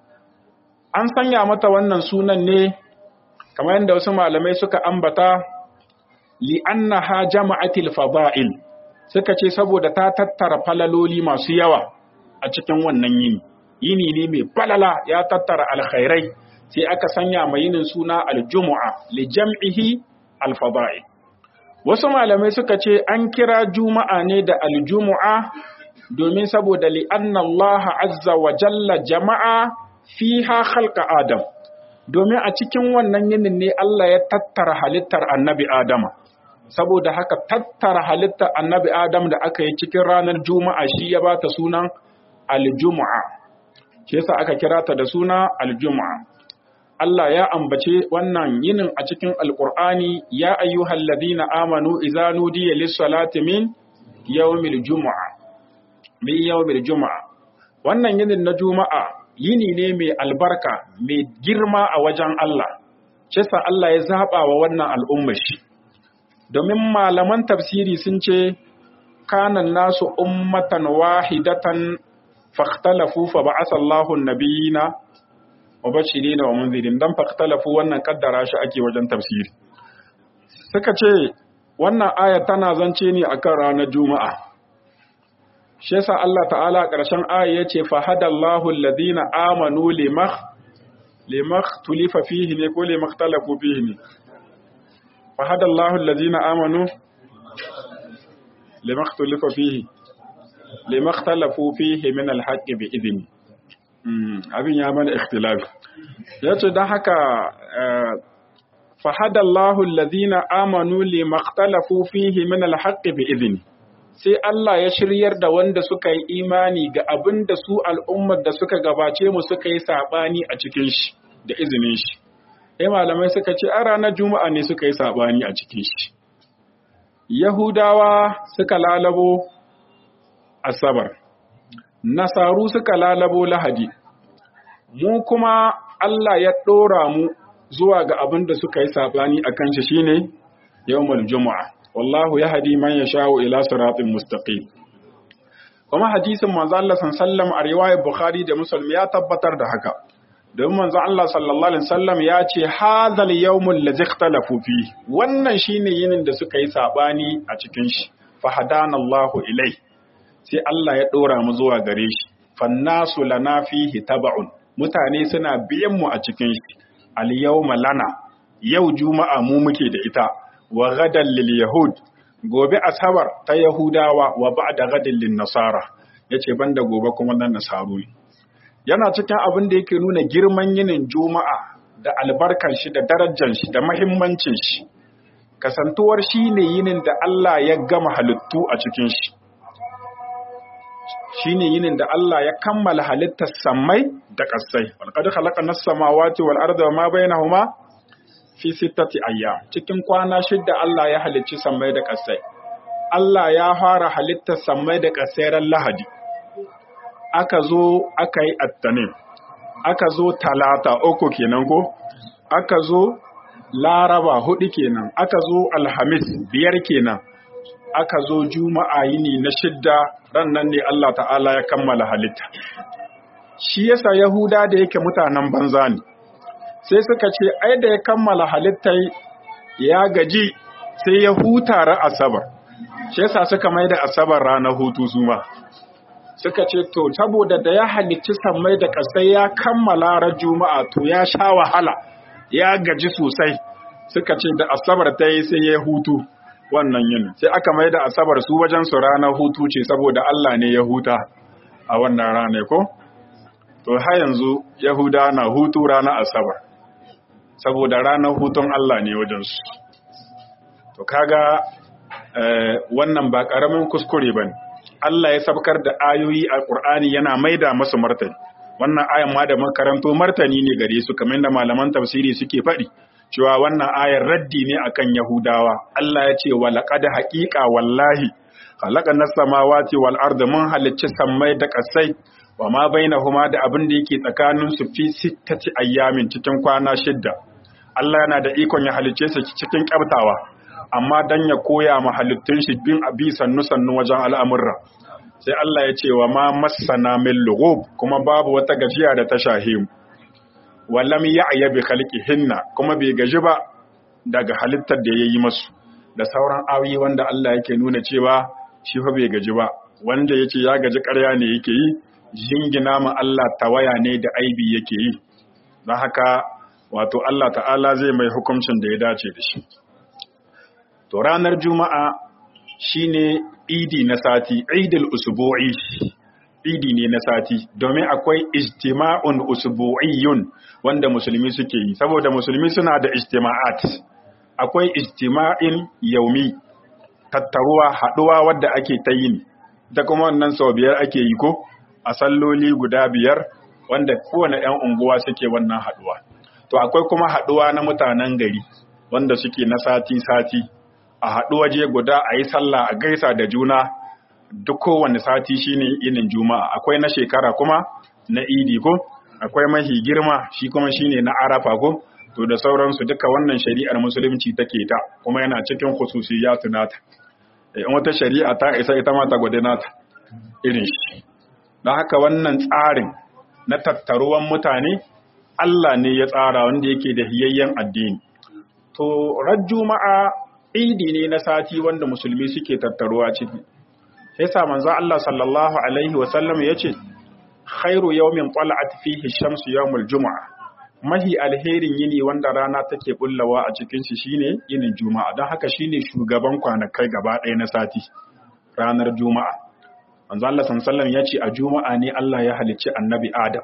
an sanya mata wannan sunan ne kamar yadda wasu malamai suka ambata li'annaha jama'atil fada'il suka ce saboda ta tattara falaloli masu yawa a cikin wannan yini yini ne mai falala ya tattara alkhairai sai aka sanya mai yinin suna aljumu'a li jam'ihi alfada'i wasu malamai suka ce an kira juma'a ne da aljumu'a domin saboda li anna Allah azza wa jalla jama'a fiha khalqa adam domin a cikin wannan yinin ne Allah ya tattara halittar annabi adama saboda haka tattara halittar annabi adam da aka yi cikin ranar juma'a shi ya bata sunan aljumu'a shi yasa aka kira ta da suna aljumu'a Allah ya ambace wannan yinin a cikin alqur'ani ya ayyuhal ladina amanu idza nudiya lis-salati min yawmil jumu'a min yawmil jumu'a wannan yinin na juma'a yini ne mai albarka mai girma a wajen Allah shi yasa Allah ya zaba wa wannan al'ummar shi domin malaman tafsiri sun ce kanan nasu ummatan wahidatan fakhtalafu fa ba'atha Allahu an-nabiyina mubashirin wa munzirin dan fakhtalafu wannan kaddara shi ake wajen tafsiri suka ce wannan aya tana zance ne akan ranar juma'a shi yasa Allah ta'ala ƙarshen aya yace fa hadallahu alladhina amanu limah limah tulifa fihi ne ko limah talafu fihi ne fa hadallahu alladhina amanu limah tulifa fihi limakhtalafu fihi min alhaqqi bi idni abin ya mana ikhtilafi yace dan haka fahadallahu alladhina amanu limakhtalafu fihi min alhaqqi bi idni sai Allah ya shiryar da wanda suka yi imani ga abin da su al'ummar da suka gabace mu suka yi sabani a cikin shi da izinin shi sai malamai suka ce a ranar juma'a ne suka yi sabani a cikin shi yahudawa suka lalabo Asabar, Nasaru suka lalabo Lahadi, mu kuma Allah ya ɗora mu zuwa ga abin da suka yi saɓani a kan shi shine yawmul Juma'a. Wallahu ya hadi man ya sha'u ila siratin mustaqim. Kuma hadisin manzo Allah sallallahu a riwayar Bukhari da Muslim ya tabbatar da haka. Domin manzo Allah sallallahu alaihi wasallam ya ce hadhal yawmul ladzi ikhtalafu fi. Wannan shine yinin da suka yi saɓani a cikin shi. Fa hadana Allahu ilai. sai Allah ya ɗora mu zuwa gare shi, fannasu lana fihi taba'un, mutane suna biyan mu a cikin shi, al-yawma lana, yau juma'a mu muke da ita, wa gadan lil yahud, gobe asabar ta yahudawa wa ba'da gadan lin nasara, yace banda gobe kuma nan nasaru ne. Yana cikin abin da yake nuna girman yinin juma'a da albarkan shi da darajar shi da mahimmancin shi. kasantuwar shine yinin da Allah ya gama halittu a cikin shi shine yinin da Allah ya kammala halittar samai da ƙasai walqad khalaqna as-samawati wal arda wa ma bainahuma fi sittati ayyam cikin kwana shidda Allah ya halicci samai da ƙasai Allah ya fara halittar samai da ƙasai ran Lahadi aka zo aka yi attanin aka zo talata uku kenan ko aka zo laraba hudu kenan aka zo alhamis biyar kenan aka zo juma'a yini na shidda rannan ne Allah ta'ala ya kammala halitta shi yasa yahuda da yake mutanen banza ne sai suka ce ai da ya kammala halitta ya gaji sai ya huta ra asabar shi yasa suka mai da asabar ranar hutu su ma suka ce to saboda da ya halicci sammai da kasai ya kammala ra juma'a to ya sha wahala ya gaji sosai suka ce da asabar ta yi sai ya hutu wannan yin sai aka mai da asabar su wajen su ranar hutu ce saboda Allah ne ya huta a wannan rana ko to har yanzu yahuda na hutu ranar asabar saboda ranar hutun Allah ne wajen su to kaga wannan ba karamin kuskure bane Allah ya sabkar da ayoyi a Qur'ani yana maida masu martani wannan ayan ma da makaranto martani ne gare su kamar da malaman tafsiri suke faɗi cewa wannan ayar raddi ne akan Yahudawa Allah ya ce wa laqad haqiqa wallahi khalaqana samawati wal arda mun halicci sammai da kasai wa ma bainahuma da abin da yake tsakanin su fi sittati ayyamin cikin kwana shidda Allah yana da ikon ya halicce su cikin kyabtawa amma dan ya koya ma halittun shi bin abi sannu sannu wajen al'amurra sai Allah ya ce wa ma massana min lughub kuma babu wata gajiya da ta shahimu walam ya'ya bi khalqihinna kuma bai gaji ba daga halittar da yayi masu da sauran ayoyi wanda Allah yake nuna cewa shi fa bai gaji ba wanda yake ya gaji ƙarya ne yake yi jingina ma Allah tawaya ne da aibi yake yi don haka wato Allah ta'ala zai mai hukuncin da ya dace da shi to ranar juma'a shine idi na sati idil usbu'i idi ne na sati domin akwai ijtima'un usbu'iyyun wanda musulmi suke yi saboda musulmi suna da ijtima'at akwai ijtima'in yaumi tattaruwa haduwa wadda ake ta yin da kuma wannan sau biyar ake yi ko a salloli guda biyar wanda kowane 'yan unguwa suke wannan haduwa to akwai kuma haduwa na mutanen gari wanda suke na sati-sati a haɗu waje guda a yi sallah a gaisa da juna duk kowane sati shine inin juma'a akwai na shekara kuma na idi ko akwai mahi girma shi kuma shine na arafa ko to da sauransu duka wannan shari'ar musulunci take ta kuma yana cikin khususiyatu nata in wata shari'a ta isa ita ma ta gwade nata irin shi don haka wannan tsarin na tattaruwan mutane Allah ne ya tsara wanda yake da hiyayyen addini to ran juma'a idi ne na sati wanda musulmi suke tattaruwa ciki sai sa manzo Allah sallallahu alaihi wa sallam yace khairu yawmin tala'at fihi shamsu yawmul jumu'a mahi alherin yini wanda rana take bullawa a cikin shi shine yinin juma'a don haka shine shugaban kwanakai gaba ɗaya na sati ranar juma'a manzo Allah sallallahu alaihi yace a juma'a ne Allah ya halicci annabi Adam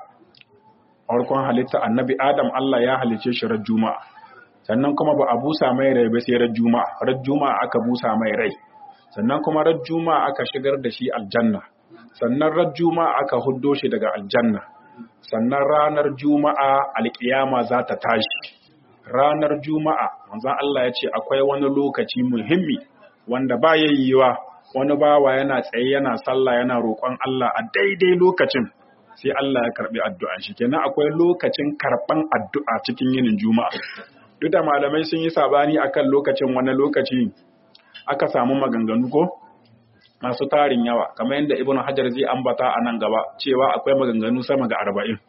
farkon halitta annabi Adam Allah ya halicce shi ran juma'a sannan kuma ba a busa mai rai ba sai ran juma'a ran juma'a aka busa mai rai sannan kuma ran juma'a aka shigar da shi aljanna sannan ran juma'a aka huddo shi daga aljanna sannan ranar juma'a alkiyama za ta tashi ranar juma'a manzon Allah ya ce akwai wani lokaci muhimmi wanda ba yayyuwa wani bawa yana tsaye yana sallah yana roƙon Allah a daidai lokacin sai Allah ya karbi addu'an shi kenan akwai lokacin karban addu'a cikin yinin juma'a duk da malamai sun yi sabani akan lokacin wani lokaci aka samu maganganu ko masu tarin yawa kamar yadda ibnu hajar zai ambata a nan gaba cewa akwai maganganu sama ga arba'in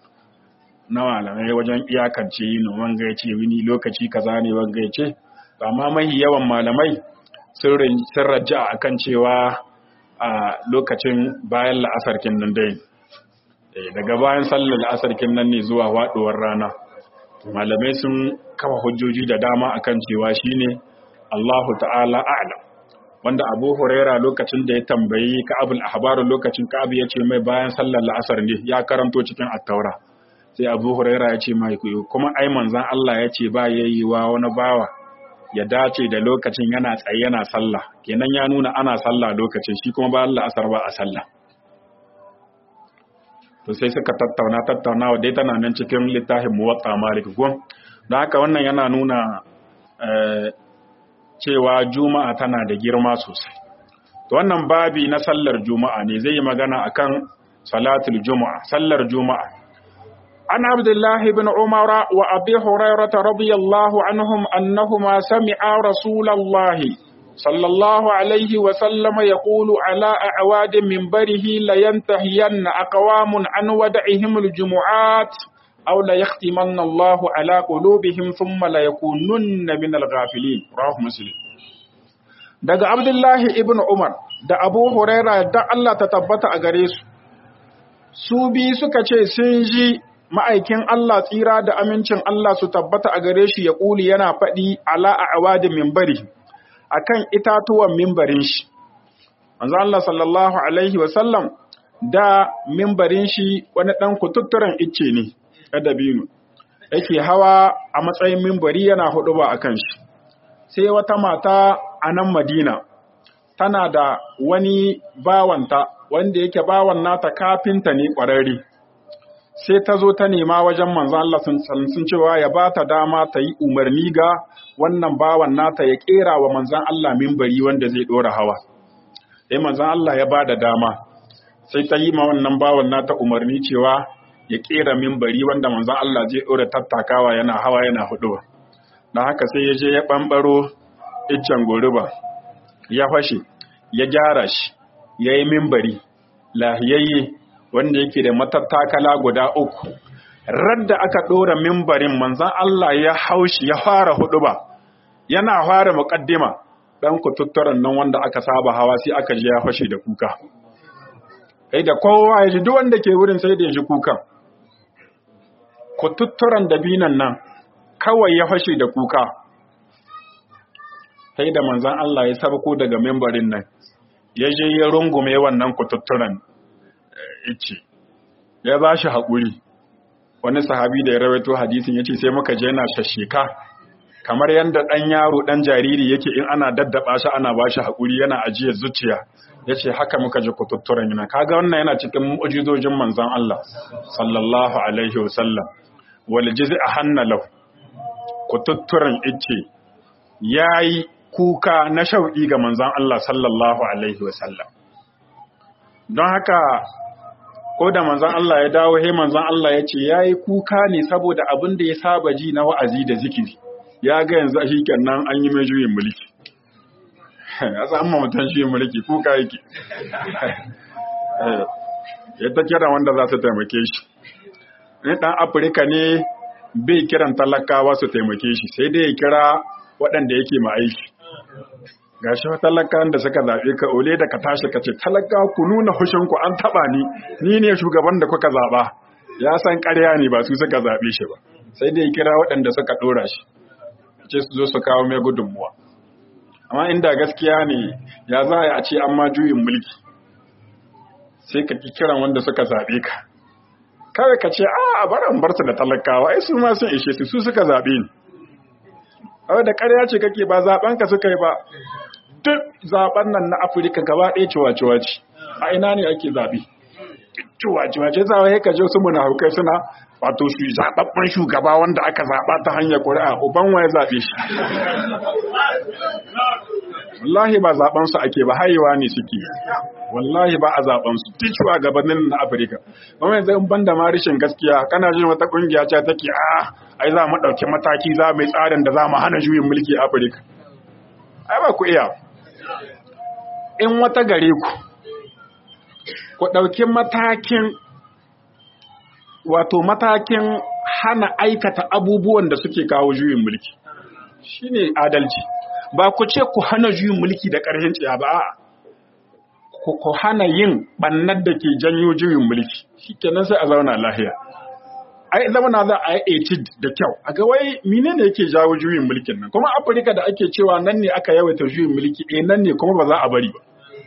na malamai wajen iyakance yin wanga ya ce wini lokaci kaza ne wanga ya ce amma mahi yawan malamai sun raja akan cewa a lokacin bayan la'asarkin nan dai daga bayan sallar la'asarkin nan ne zuwa waɗuwar rana malamai sun kafa hujjoji da dama akan cewa shine Allahu ta'ala a'lam wanda Abu Huraira lokacin da ya tambayi Ka'abul Ahbar lokacin Ka'ab ya ce mai bayan sallar la'asar ne ya karanto cikin At-Taura sai Abu Huraira ya ce mai kuma ai manzon Allah ya ce ba yayiwa wani bawa ya dace da lokacin yana tsaye yana sallah kenan ya nuna ana sallah lokacin shi kuma ba Allah asar ba a sallah to sai suka tattauna tattaunawa dai tana nan cikin littafin muwatta malik ko don haka wannan yana nuna cewa juma'a tana da girma sosai to wannan babi na sallar juma'a ne zai yi magana akan salatul juma'a sallar juma'a an abdullah ibn umar wa abi hurairah radiyallahu anhum annahuma sami'a rasulallahi sallallahu alaihi wa sallam yaqulu ala a'wad minbarihi la yantahiyanna aqwamun an wada'ihim aljumu'at aw la yahtimanna Allahu ala qulubihim thumma la yakununna min al-ghafilin rawahu muslim daga abdullahi ibn umar da abu huraira da Allah ta tabbata a gare su su bi suka ce sun ji ma'aikin Allah tsira da amincin Allah su tabbata a gare shi ya ƙuli yana faɗi ala a awadin mimbari a kan itatuwan mimbarin shi. Manzo Allah sallallahu Alaihi wasallam da mimbarin shi wani ɗan kututturen icce ne, ɗadabinu, yake hawa a matsayin mimbari yana huɗu ba a kan shi. Sai wata mata a nan Madina, tana da wani bawanta wanda yake bawan nata kafinta ne ƙwararre. sai ta zo ta nema wajen manzan Allah sun cewa ya ba ta dama ta yi umarni ga wannan bawan nata ya kera wa manzan Allah mimbari wanda zai ɗora hawa. Sai manzan Allah ya ba da dama, sai ta yi ma wannan bawan nata umarni cewa ya kera mimbari wanda manzan Allah zai ɗora tattakawa yana hawa yana huɗuwa. Da haka sai ya je ya ɓamɓaro iccen goruba, ya fashe, ya gyara shi, ya yi mimbari, lahiyayye, wanda yake da matattakala guda uku radda aka ɗora mimbarin manzan Allah ya haushi ya fara hudu ba yana fara muƙaddima ɗan kututturan nan wanda aka saba hawa sai aka je ya fashe da kuka kai da kowa ya ji duk wanda ke wurin sai da ya ji kukan kututturan dabinan nan kawai ya fashe da kuka sai da manzan Allah ya sabko daga mimbarin nan ya je ya rungume wannan kututturan ice ya ba shi haƙuri wani sahabi da ya rawaito hadisin ya ce sai muka je yana shasheka kamar yadda ɗan yaro ɗan jariri yake in ana daddaba shi ana ba shi haƙuri yana ajiyar zuciya ya ce haka muka ji kututturen yana kaga wannan yana cikin mu'ujizojin manzan Allah sallallahu alaihi wasallam wal jizi a hannalau kututturen ice ya yi kuka na shauƙi ga manzan Allah sallallahu alaihi wasallam don haka ko da manzan Allah ya dawo he manzan Allah ya ce ya yi kuka ne saboda abin da ya saba ji na wa'azi da zikiri ya ga yanzu shi kenan an yi mai juyin mulki ya san amma mutum juyin mulki kuka yake ya ta kira wanda za su taimake shi ni ɗan afirka ne bai kiran talakawa su taimake shi sai dai ya kira waɗanda yake ma aiki ga shi talakan da suka zaɓe ka ole da ka tashi ka ce talaka ku nuna hushinku an taɓa ni ni ne shugaban da kuka zaɓa ya san ƙarya ne ba su suka zaɓe shi ba sai dai kira waɗanda suka ɗora shi ce su zo su kawo mai gudunmuwa amma inda gaskiya ne ya za a ce an ma juyin mulki sai ka ki kiran wanda suka zaɓe ka kawai ka ce a baran bar su da talakawa ai su ma sun ishe su su suka zaɓe ni a da ƙarya ce kake ba zaɓen ka suka yi ba duk zaben nan na afirka gaba ɗaya ciwa-ciwa ce a ina ne ake zaɓe ciwa-ciwa ce zawa ya kaje su muna haukai suna wato su zaɓaɓɓen shugaba wanda aka zaɓa ta hanyar ƙuri'a uban wa ya zaɓe shi wallahi ba zaɓen su ake ba haihuwa ne suke wallahi ba a zaɓen su duk shugabannin na afirka kuma yanzu in banda ma rashin gaskiya kana jin wata ƙungiya ce take a ai za mu ɗauki mataki za mu yi tsarin da za mu hana juyin mulki a afirka ai ba ku iya in wata gare ku ku ɗauki matakin wato matakin hana aikata abubuwan da suke kawo juyin mulki shine adalci ba ku ce ku hana juyin mulki da ƙarfin tsiya ba ku hana yin ɓannar da ke janyo juyin mulki shikenan sai a zauna lahiya ai zamana za a yi da kyau a ga wai menene yake jawo juyin mulkin nan kuma afirka da ake cewa nan ne aka yawaita juyin mulki eh nan ne kuma ba za a bari ba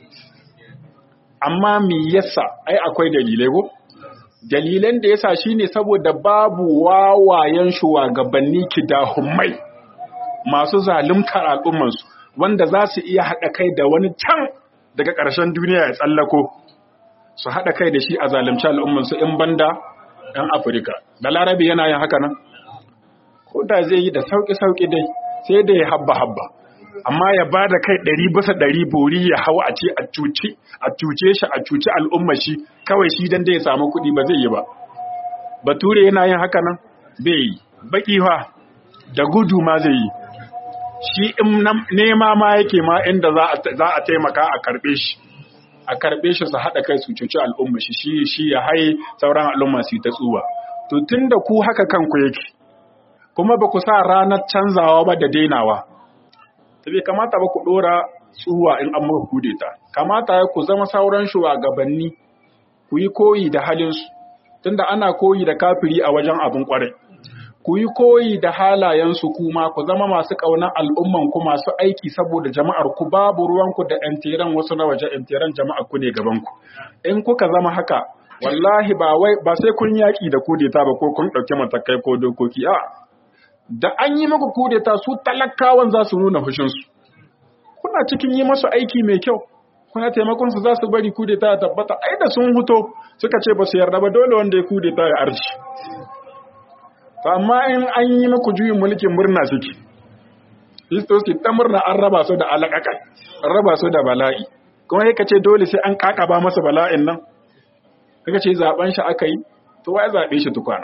amma me yasa ai akwai dalilai ko dalilan da yasa shine saboda babu wawayen shugabanni kidahumai masu zaluntar al'ummansu wanda za su iya haɗa kai da wani can daga ƙarshen duniya ya tsallako su haɗa kai da shi a zalunci al'ummansu in banda ‘yan Afirka. Da larabi yana yin haka nan? Ko da zai yi da sauƙi-sauƙi dai sai da ya habba-habba. Amma ya ba da kai ɗari bisa ɗari bori ya hau a ce a cuce a cuce shi a cuci al'umma shi kawai shi dan da ya samu kuɗi ba zai yi ba. Bature yana yin haka nan? Bai yi. Baƙi fa da gudu ma zai yi. Shi in nema ma yake ma inda za a taimaka a karɓe shi. a karɓe shi su haɗa kai su cuci al'umma shi shi shi ya haye sauran al'umma su ta tsuwa to tun da ku haka kanku yake kuma ba ku sa ranar canzawa ba da dainawa ta bai kamata ba ku ɗora tsuwa in an muka kudeta kamata ya ku zama sauran shugabanni ku yi koyi da halinsu tunda ana koyi da kafiri a wajen abin kwarai ku yi koyi da halayensu kuma ku zama masu ƙaunar al'umman ku masu aiki saboda jama'ar ku babu ruwanku da ƴantiran wasu na waje ƴantiran jama'ar ku ne gaban ku in kuka zama haka wallahi ba wai ba sai kun yaƙi da kudeta ba ko kun ɗauki matakai ko dokoki a da an yi muku kudeta su talakawan za su nuna fushinsu kuna cikin yi masu aiki mai kyau kuna taimakon su za su bari kudeta ya tabbata ai da sun huto suka ce ba su yarda ba dole wanda ya kudeta ya arshi amma in an yi muku juyin mulkin murna suke histoski ta murna an raba su da alaƙaƙai an raba su da bala'i kuma yaka ce dole sai an ƙaƙaba masa bala'in nan kaka ce zaben shi aka yi to wai zaɓe shi tukwana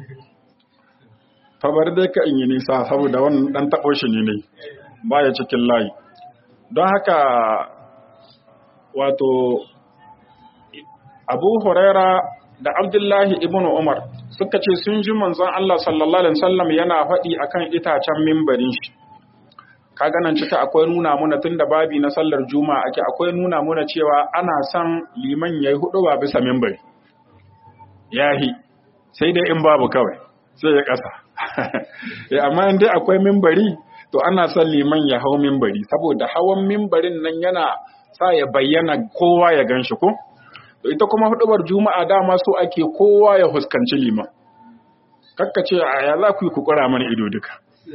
fabar dai ka in yi nisa saboda wannan ɗan taɓo shi ne ne baya cikin layi don haka wato abu huraira da abdullahi ibn umar suka ce sun ji manzon Allah sallallahu alaihi wasallam yana faɗi akan itacen mimbarin shi kaga nan cika akwai nuna muna tunda babi na sallar juma'a ake akwai nuna muna cewa ana son liman yayi hudu ba bisa mimbari yahi sai dai in babu kawai sai ya kasa eh amma in dai akwai mimbari to ana son liman ya hau mimbari saboda hawan mimbarin nan yana sa ya bayyana kowa ya ganshi ko ita kuma hudubar juma'a dama so ake kowa ya huskanci liman kakkace a ya za ku yi kukura mana ido duka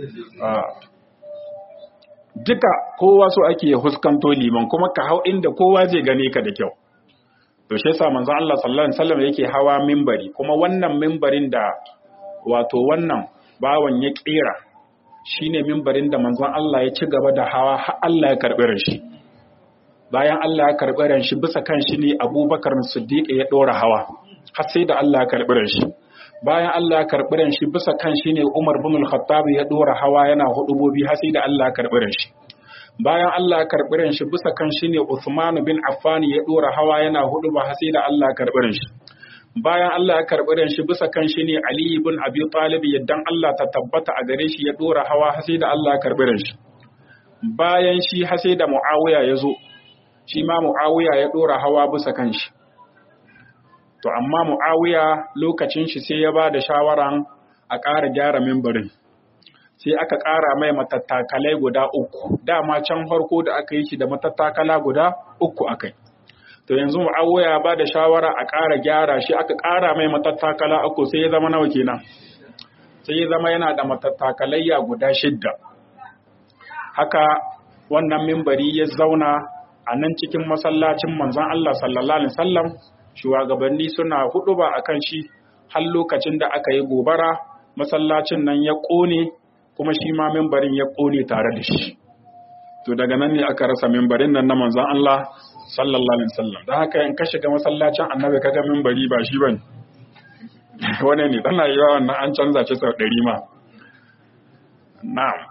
duka kowa so ake huskanto liman kuma ka hau inda kowa zai gane ka da kyau to shi yasa manzon Allah sallallahu alaihi wasallam yake hawa mimbari kuma wannan mimbarin da wato wannan bawan ya kera shine mimbarin da manzon Allah ya ci gaba da hawa har Allah ya karbi shi bayan Allah ya karɓi ran shi bisa kan shi ne Abubakar Siddiq ya ɗora hawa har sai da Allah ya karɓi ran shi bayan Allah ya karɓi ran shi bisa kan shi ne Umar bin Al-Khattab ya ɗora hawa yana hudubobi har sai da Allah ya karɓi ran shi bayan Allah ya karɓi ran shi bisa kan shi ne Uthman bin Affan ya ɗora hawa yana huduba har sai da Allah ya karɓi ran shi bayan Allah ya karɓi ran shi bisa kan shi ne Ali bin Abi Talib yaddan Allah ta tabbata a gare shi ya ɗora hawa har sai da Allah ya karɓi ran shi bayan shi har sai da Muawiya ya zo shi ma Muawiya ya ɗora hawa bisa kan shi. To, amma Muawiya lokacin shi sai ya ba da shawaran a ƙara gyara mimbarin. Sai aka ƙara mai matattakalai guda uku, dama can farko da aka yi shi da matattakala guda uku aka yi. To, yanzu Muawiya ba da shawara a ƙara gyara shi aka ƙara mai matattakala uku sai ya zama nawa kenan. Sai ya zama yana da matattakalayya guda shidda. Haka wannan mimbari ya zauna a nan cikin masallacin manzon Allah sallallahu alaihi wasallam shugabanni suna huduba akan shi har lokacin da aka yi gobara masallacin nan ya kone kuma shi ma mimbarin ya kone tare da shi to daga nan ne aka rasa mimbarin nan na manzon Allah sallallahu alaihi wasallam dan haka in ka shiga masallacin annabi kaga mimbari ba shi bane wane ne tana yi wannan an canza shi sau ɗari ma na'am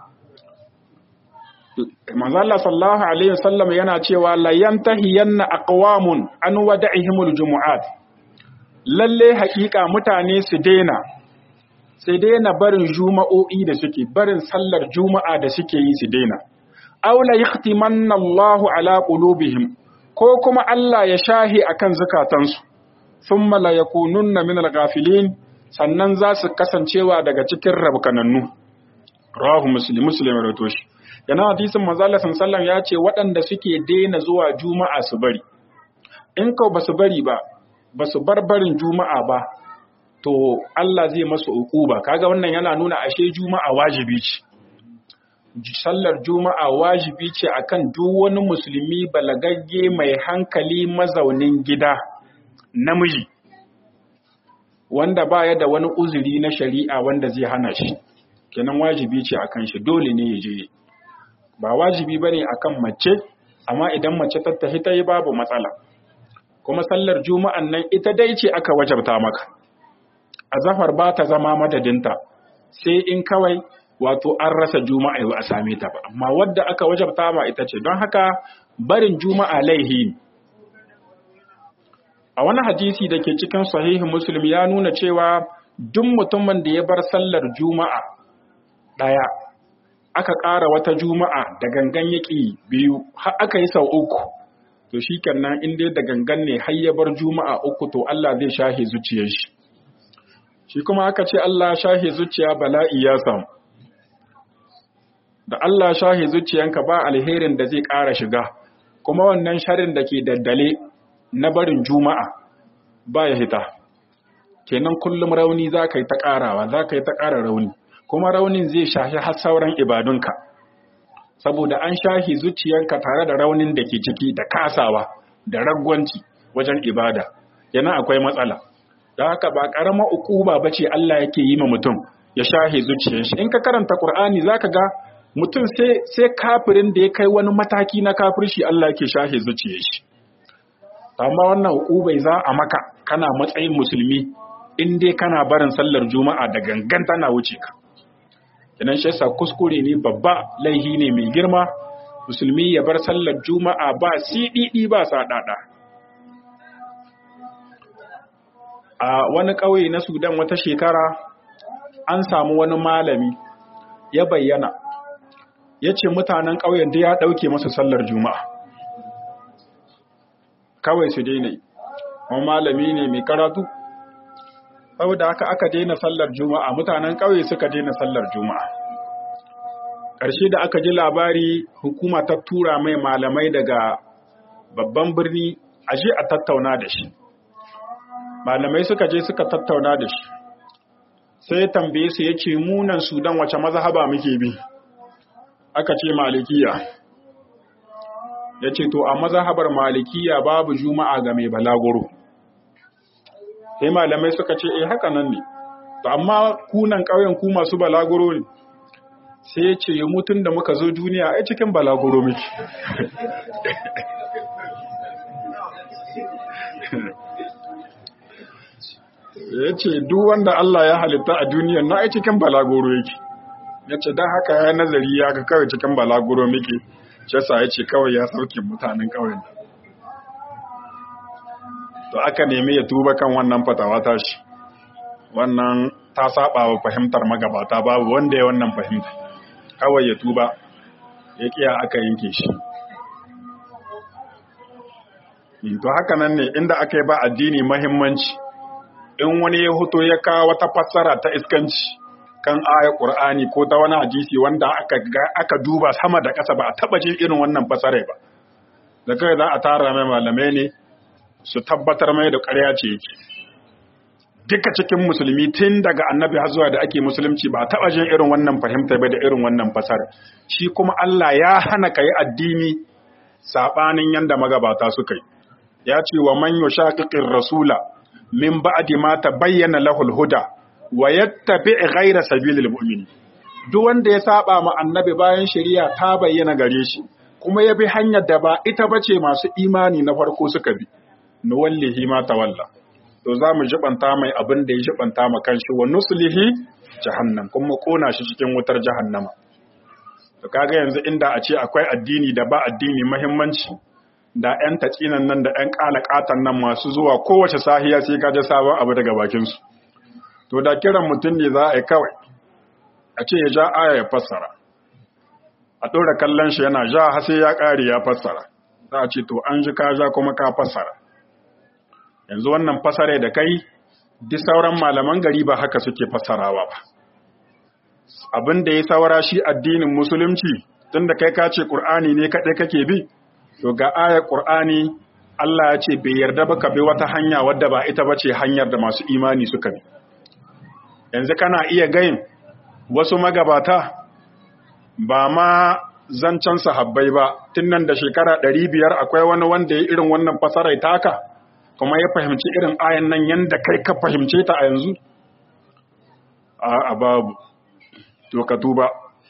manzo Allah sallallahu alaihi wasallam yana cewa la yantahiyanna aqwamun an wada'ihimul jumu'at lalle haƙiƙa mutane su daina sai daina barin juma'o'i da suke barin sallar juma'a da suke yi su daina aw la yahtimanna Allahu ala qulubihim ko kuma Allah ya shahi akan zakatansu thumma la yakununna min al-ghafilin sannan za su kasancewa daga cikin rabkanannu rawahu muslim muslim rawato shi yana hadisin manzo Allah sallallahu ya ce waɗanda suke daina zuwa juma'a su bari in ka ba su bari ba ba su bar barin juma'a ba to Allah zai masu uquba kaga wannan yana nuna ashe juma'a wajibi ce sallar juma'a wajibi ce akan duk wani musulmi balagagge mai hankali mazaunin gida namiji wanda baya da wani uzuri na shari'a wanda zai hana shi kenan wajibi ce akan shi dole ne ya je ba wajibi bane akan mace amma idan mace ta tafi ta yi babu matsala kuma sallar juma'an nan ita dai ce aka wajabta maka azafar ba ta zama madadinta sai in kawai wato an rasa juma'a ba a same ta ba amma wadda aka wajabta ma ita ce don haka barin juma'a laihi a wani hadisi da ke cikin sahihi muslim ya nuna cewa duk mutumin da ya bar sallar juma'a ɗaya aka ƙara wata juma'a da gangan yaƙi biyu har aka yi sau uku to shi kenan in dai da gangan ne har ya bar juma'a uku to Allah zai shahe zuciyar shi shi kuma aka ce Allah shahe zuciya bala'i ya samu da Allah shahe zuciyanka ba alherin da zai ƙara shiga kuma wannan sharin da ke daddale na barin juma'a ba ya hita kenan kullum rauni za ka yi ta ƙarawa za ka yi ta ƙara rauni kuma raunin zai shahi har sauran ibadunka saboda an shahi zuciyanka tare da raunin da ke ciki da kasawa da ragwanci wajen ibada yana akwai matsala da haka ba ƙarama ukuba ba ce Allah yake yi ma mutum ya shahi zuciyar shi in ka karanta Qur'ani zaka ga mutum sai sai kafirin da ya kai wani mataki na kafirci Allah yake shahi zuciyar shi amma wannan ukubai za a maka kana matsayin musulmi in dai kana barin sallar juma'a da gangan tana wuce ka idan shi yasa kuskure ne babba laihi ne mai girma musulmi ya bar sallar juma'a ba siɗiɗi ba saɗaɗa a wani ƙauye na sudan wata shekara an samu wani malami ya bayyana ya ce mutanen ƙauyen da ya ɗauke masa sallar juma'a kawai su daina wani malami ne mai karatu saboda haka aka daina sallar juma'a mutanen ƙauye suka daina sallar juma'a ƙarshe da aka ji labari hukuma ta tura mai malamai daga babban birni a je a tattauna da shi malamai suka je suka tattauna da shi sai tambaye su ya ce munan sudan wace mazhaba muke bi aka ce malikiya ya ce to a mazhabar malikiya babu juma'a ga mai balaguro sai malamai suka ce eh haka nan ne to amma kunan ƙauyen ku masu balaguro ne sai ya ce mutun da muka zo duniya ai cikin balaguro miki ya ce duk wanda Allah ya halitta a duniyan na ai cikin balaguro yake ya ce don haka ya nazari ya ga kawai cikin balaguro miki shasa ya ce kawai ya sauke mutanen ƙauyen to aka nemi ya tuba kan wannan fatawa tashi wannan ta saba wa fahimtar magabata babu wanda ya wannan fahimta kawai ya tuba ya kiya aka yanke shi to haka nan ne inda aka yi ba addini mahimmanci in wani ya hoto ya kawo wata fassara ta iskanci kan ayar Qur'ani ko ta wani hadisi wanda aka aka duba sama da ƙasa ba a taba jin irin wannan fassara ba da kai za a tara mai malamai ne su tabbatar mai da ƙarya ce yake duka cikin musulmi tun daga annabi har zuwa da ake musulunci ba taɓa jin irin wannan fahimta ba da irin wannan fasar shi kuma Allah ya hana ka yi addini saɓanin yanda magabata suka yi ya ce wa man yushaqiqir rasula min ba'di ma tabayyana lahul huda wa yattabi ghayra sabilil mu'minin duk wanda ya saba ma annabi bayan shari'a ta bayyana gare shi kuma ya bi hanyar da ba ita bace masu imani na farko suka bi nuwallihi ma tawalla to za mu jibanta mai abin da ya jibanta ma kanshi wa nuslihi jahannam kuma kona shi cikin wutar jahannama to kaga yanzu inda a ce akwai addini da ba addini muhimmanci da ƴan tatsinan nan da ƴan kalakatan nan masu zuwa kowace sahiya sai ka ji sabon abu daga bakin su to da kiran mutum ne za a yi kawai a ce ya ja aya ya fassara a ɗora kallon shi yana ja har sai ya ƙare ya fassara za a ce to an ji ka ja kuma ka fassara yanzu wannan fasare da kai duk sauran malaman gari ba haka suke fassarawa ba abin da ya saura shi addinin musulunci tunda kai ka ce qur'ani ne kaɗai kake bi to ga ayar qur'ani Allah ya ce bai yarda ba ka bi wata hanya wadda ba ita ba ce hanyar da masu imani suka bi yanzu kana iya gayin wasu magabata ba ma zancen sahabbai ba tun nan da shekara ɗari biyar akwai wani wanda ya irin wannan fasarai taka kuma ya fahimci irin ayan nan yadda kai ka fahimce ta a yanzu a babu to ka tuba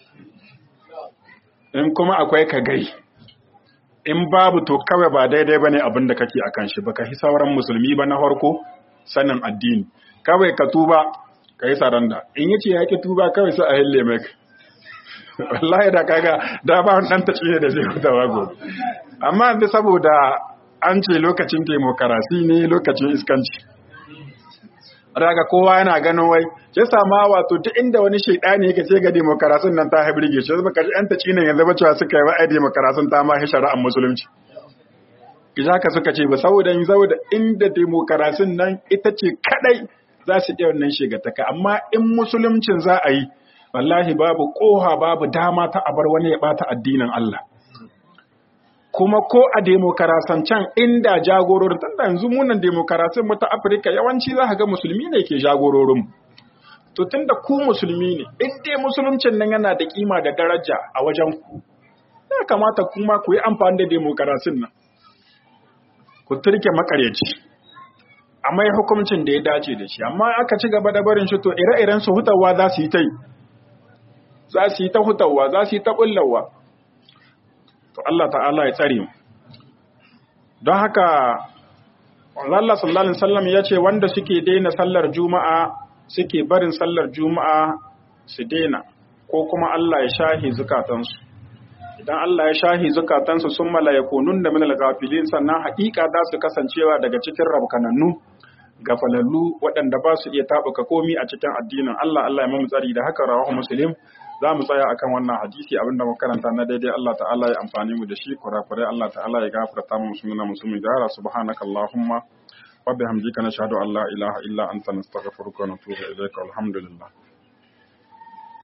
in kuma akwai ka gai in babu to kawai ba daidai ba ne abin da kake a kan shi ba ka hi sauran musulmi ba na farko sanin addini kawai ka tuba ka yi saranda in yace ya ki tuba kawai sai a hille mai wallahi da kaga da ba wani dan tace da zai hutawa gobe amma yanzu saboda an ce lokacin demokarasi ne lokacin iskanci daga kowa yana ganin wai ya sama wato ta inda wani shaidani yake ce ga demokarasin nan ta haibirge shi zama kaji yan taci ne yanzu ba cewa suka yi wa'ai demokarasin ta ma shari'ar musulunci kija ka suka ce ba saboda yin saboda inda demokarasin nan ita ce kadai za su iya wannan shigataka amma in musuluncin za a yi wallahi babu koha babu dama ta abar wani ya bata addinin Allah kuma ko a demokarasan can inda jagororin tunda yanzu munan demokarasin mu ta Afirka yawanci za ka ga musulmi ne ke jagororin to tunda ku musulmi ne in dai musuluncin nan yana da kima da daraja a wajen ku ya kamata kuma ku yi amfani da demokarasin nan ku turke makaryaci amma ya hukuncin da ya dace da shi amma aka ci gaba da barin shi to ire-iren su hutawa za su yi ta yi za su yi ta hutawa za su yi ta bullawa to Allah ta'ala ya tsare mu don haka Allah sallallahu alaihi wasallam ya ce wanda suke daina sallar juma'a suke barin sallar juma'a su daina ko kuma Allah ya shahi zukatansu idan Allah ya shahi zukatansu sun malayakunun da minal gafilin sannan haƙiƙa za su kasancewa daga cikin rabkanannu gafalallu waɗanda ba su iya taɓuka komi a cikin addinin Allah Allah ya mamu tsari da haka rawahu muslim za mu tsaya akan wannan hadisi abinda muka karanta na daidai Allah ta'ala ya amfani mu da shi kurakurai Allah ta'ala ya gafarta mu musulmina musulmi gara subhanaka allahumma wa bihamdika nashhadu an la ilaha illa anta nastaghfiruka wa natubu ilayka alhamdulillah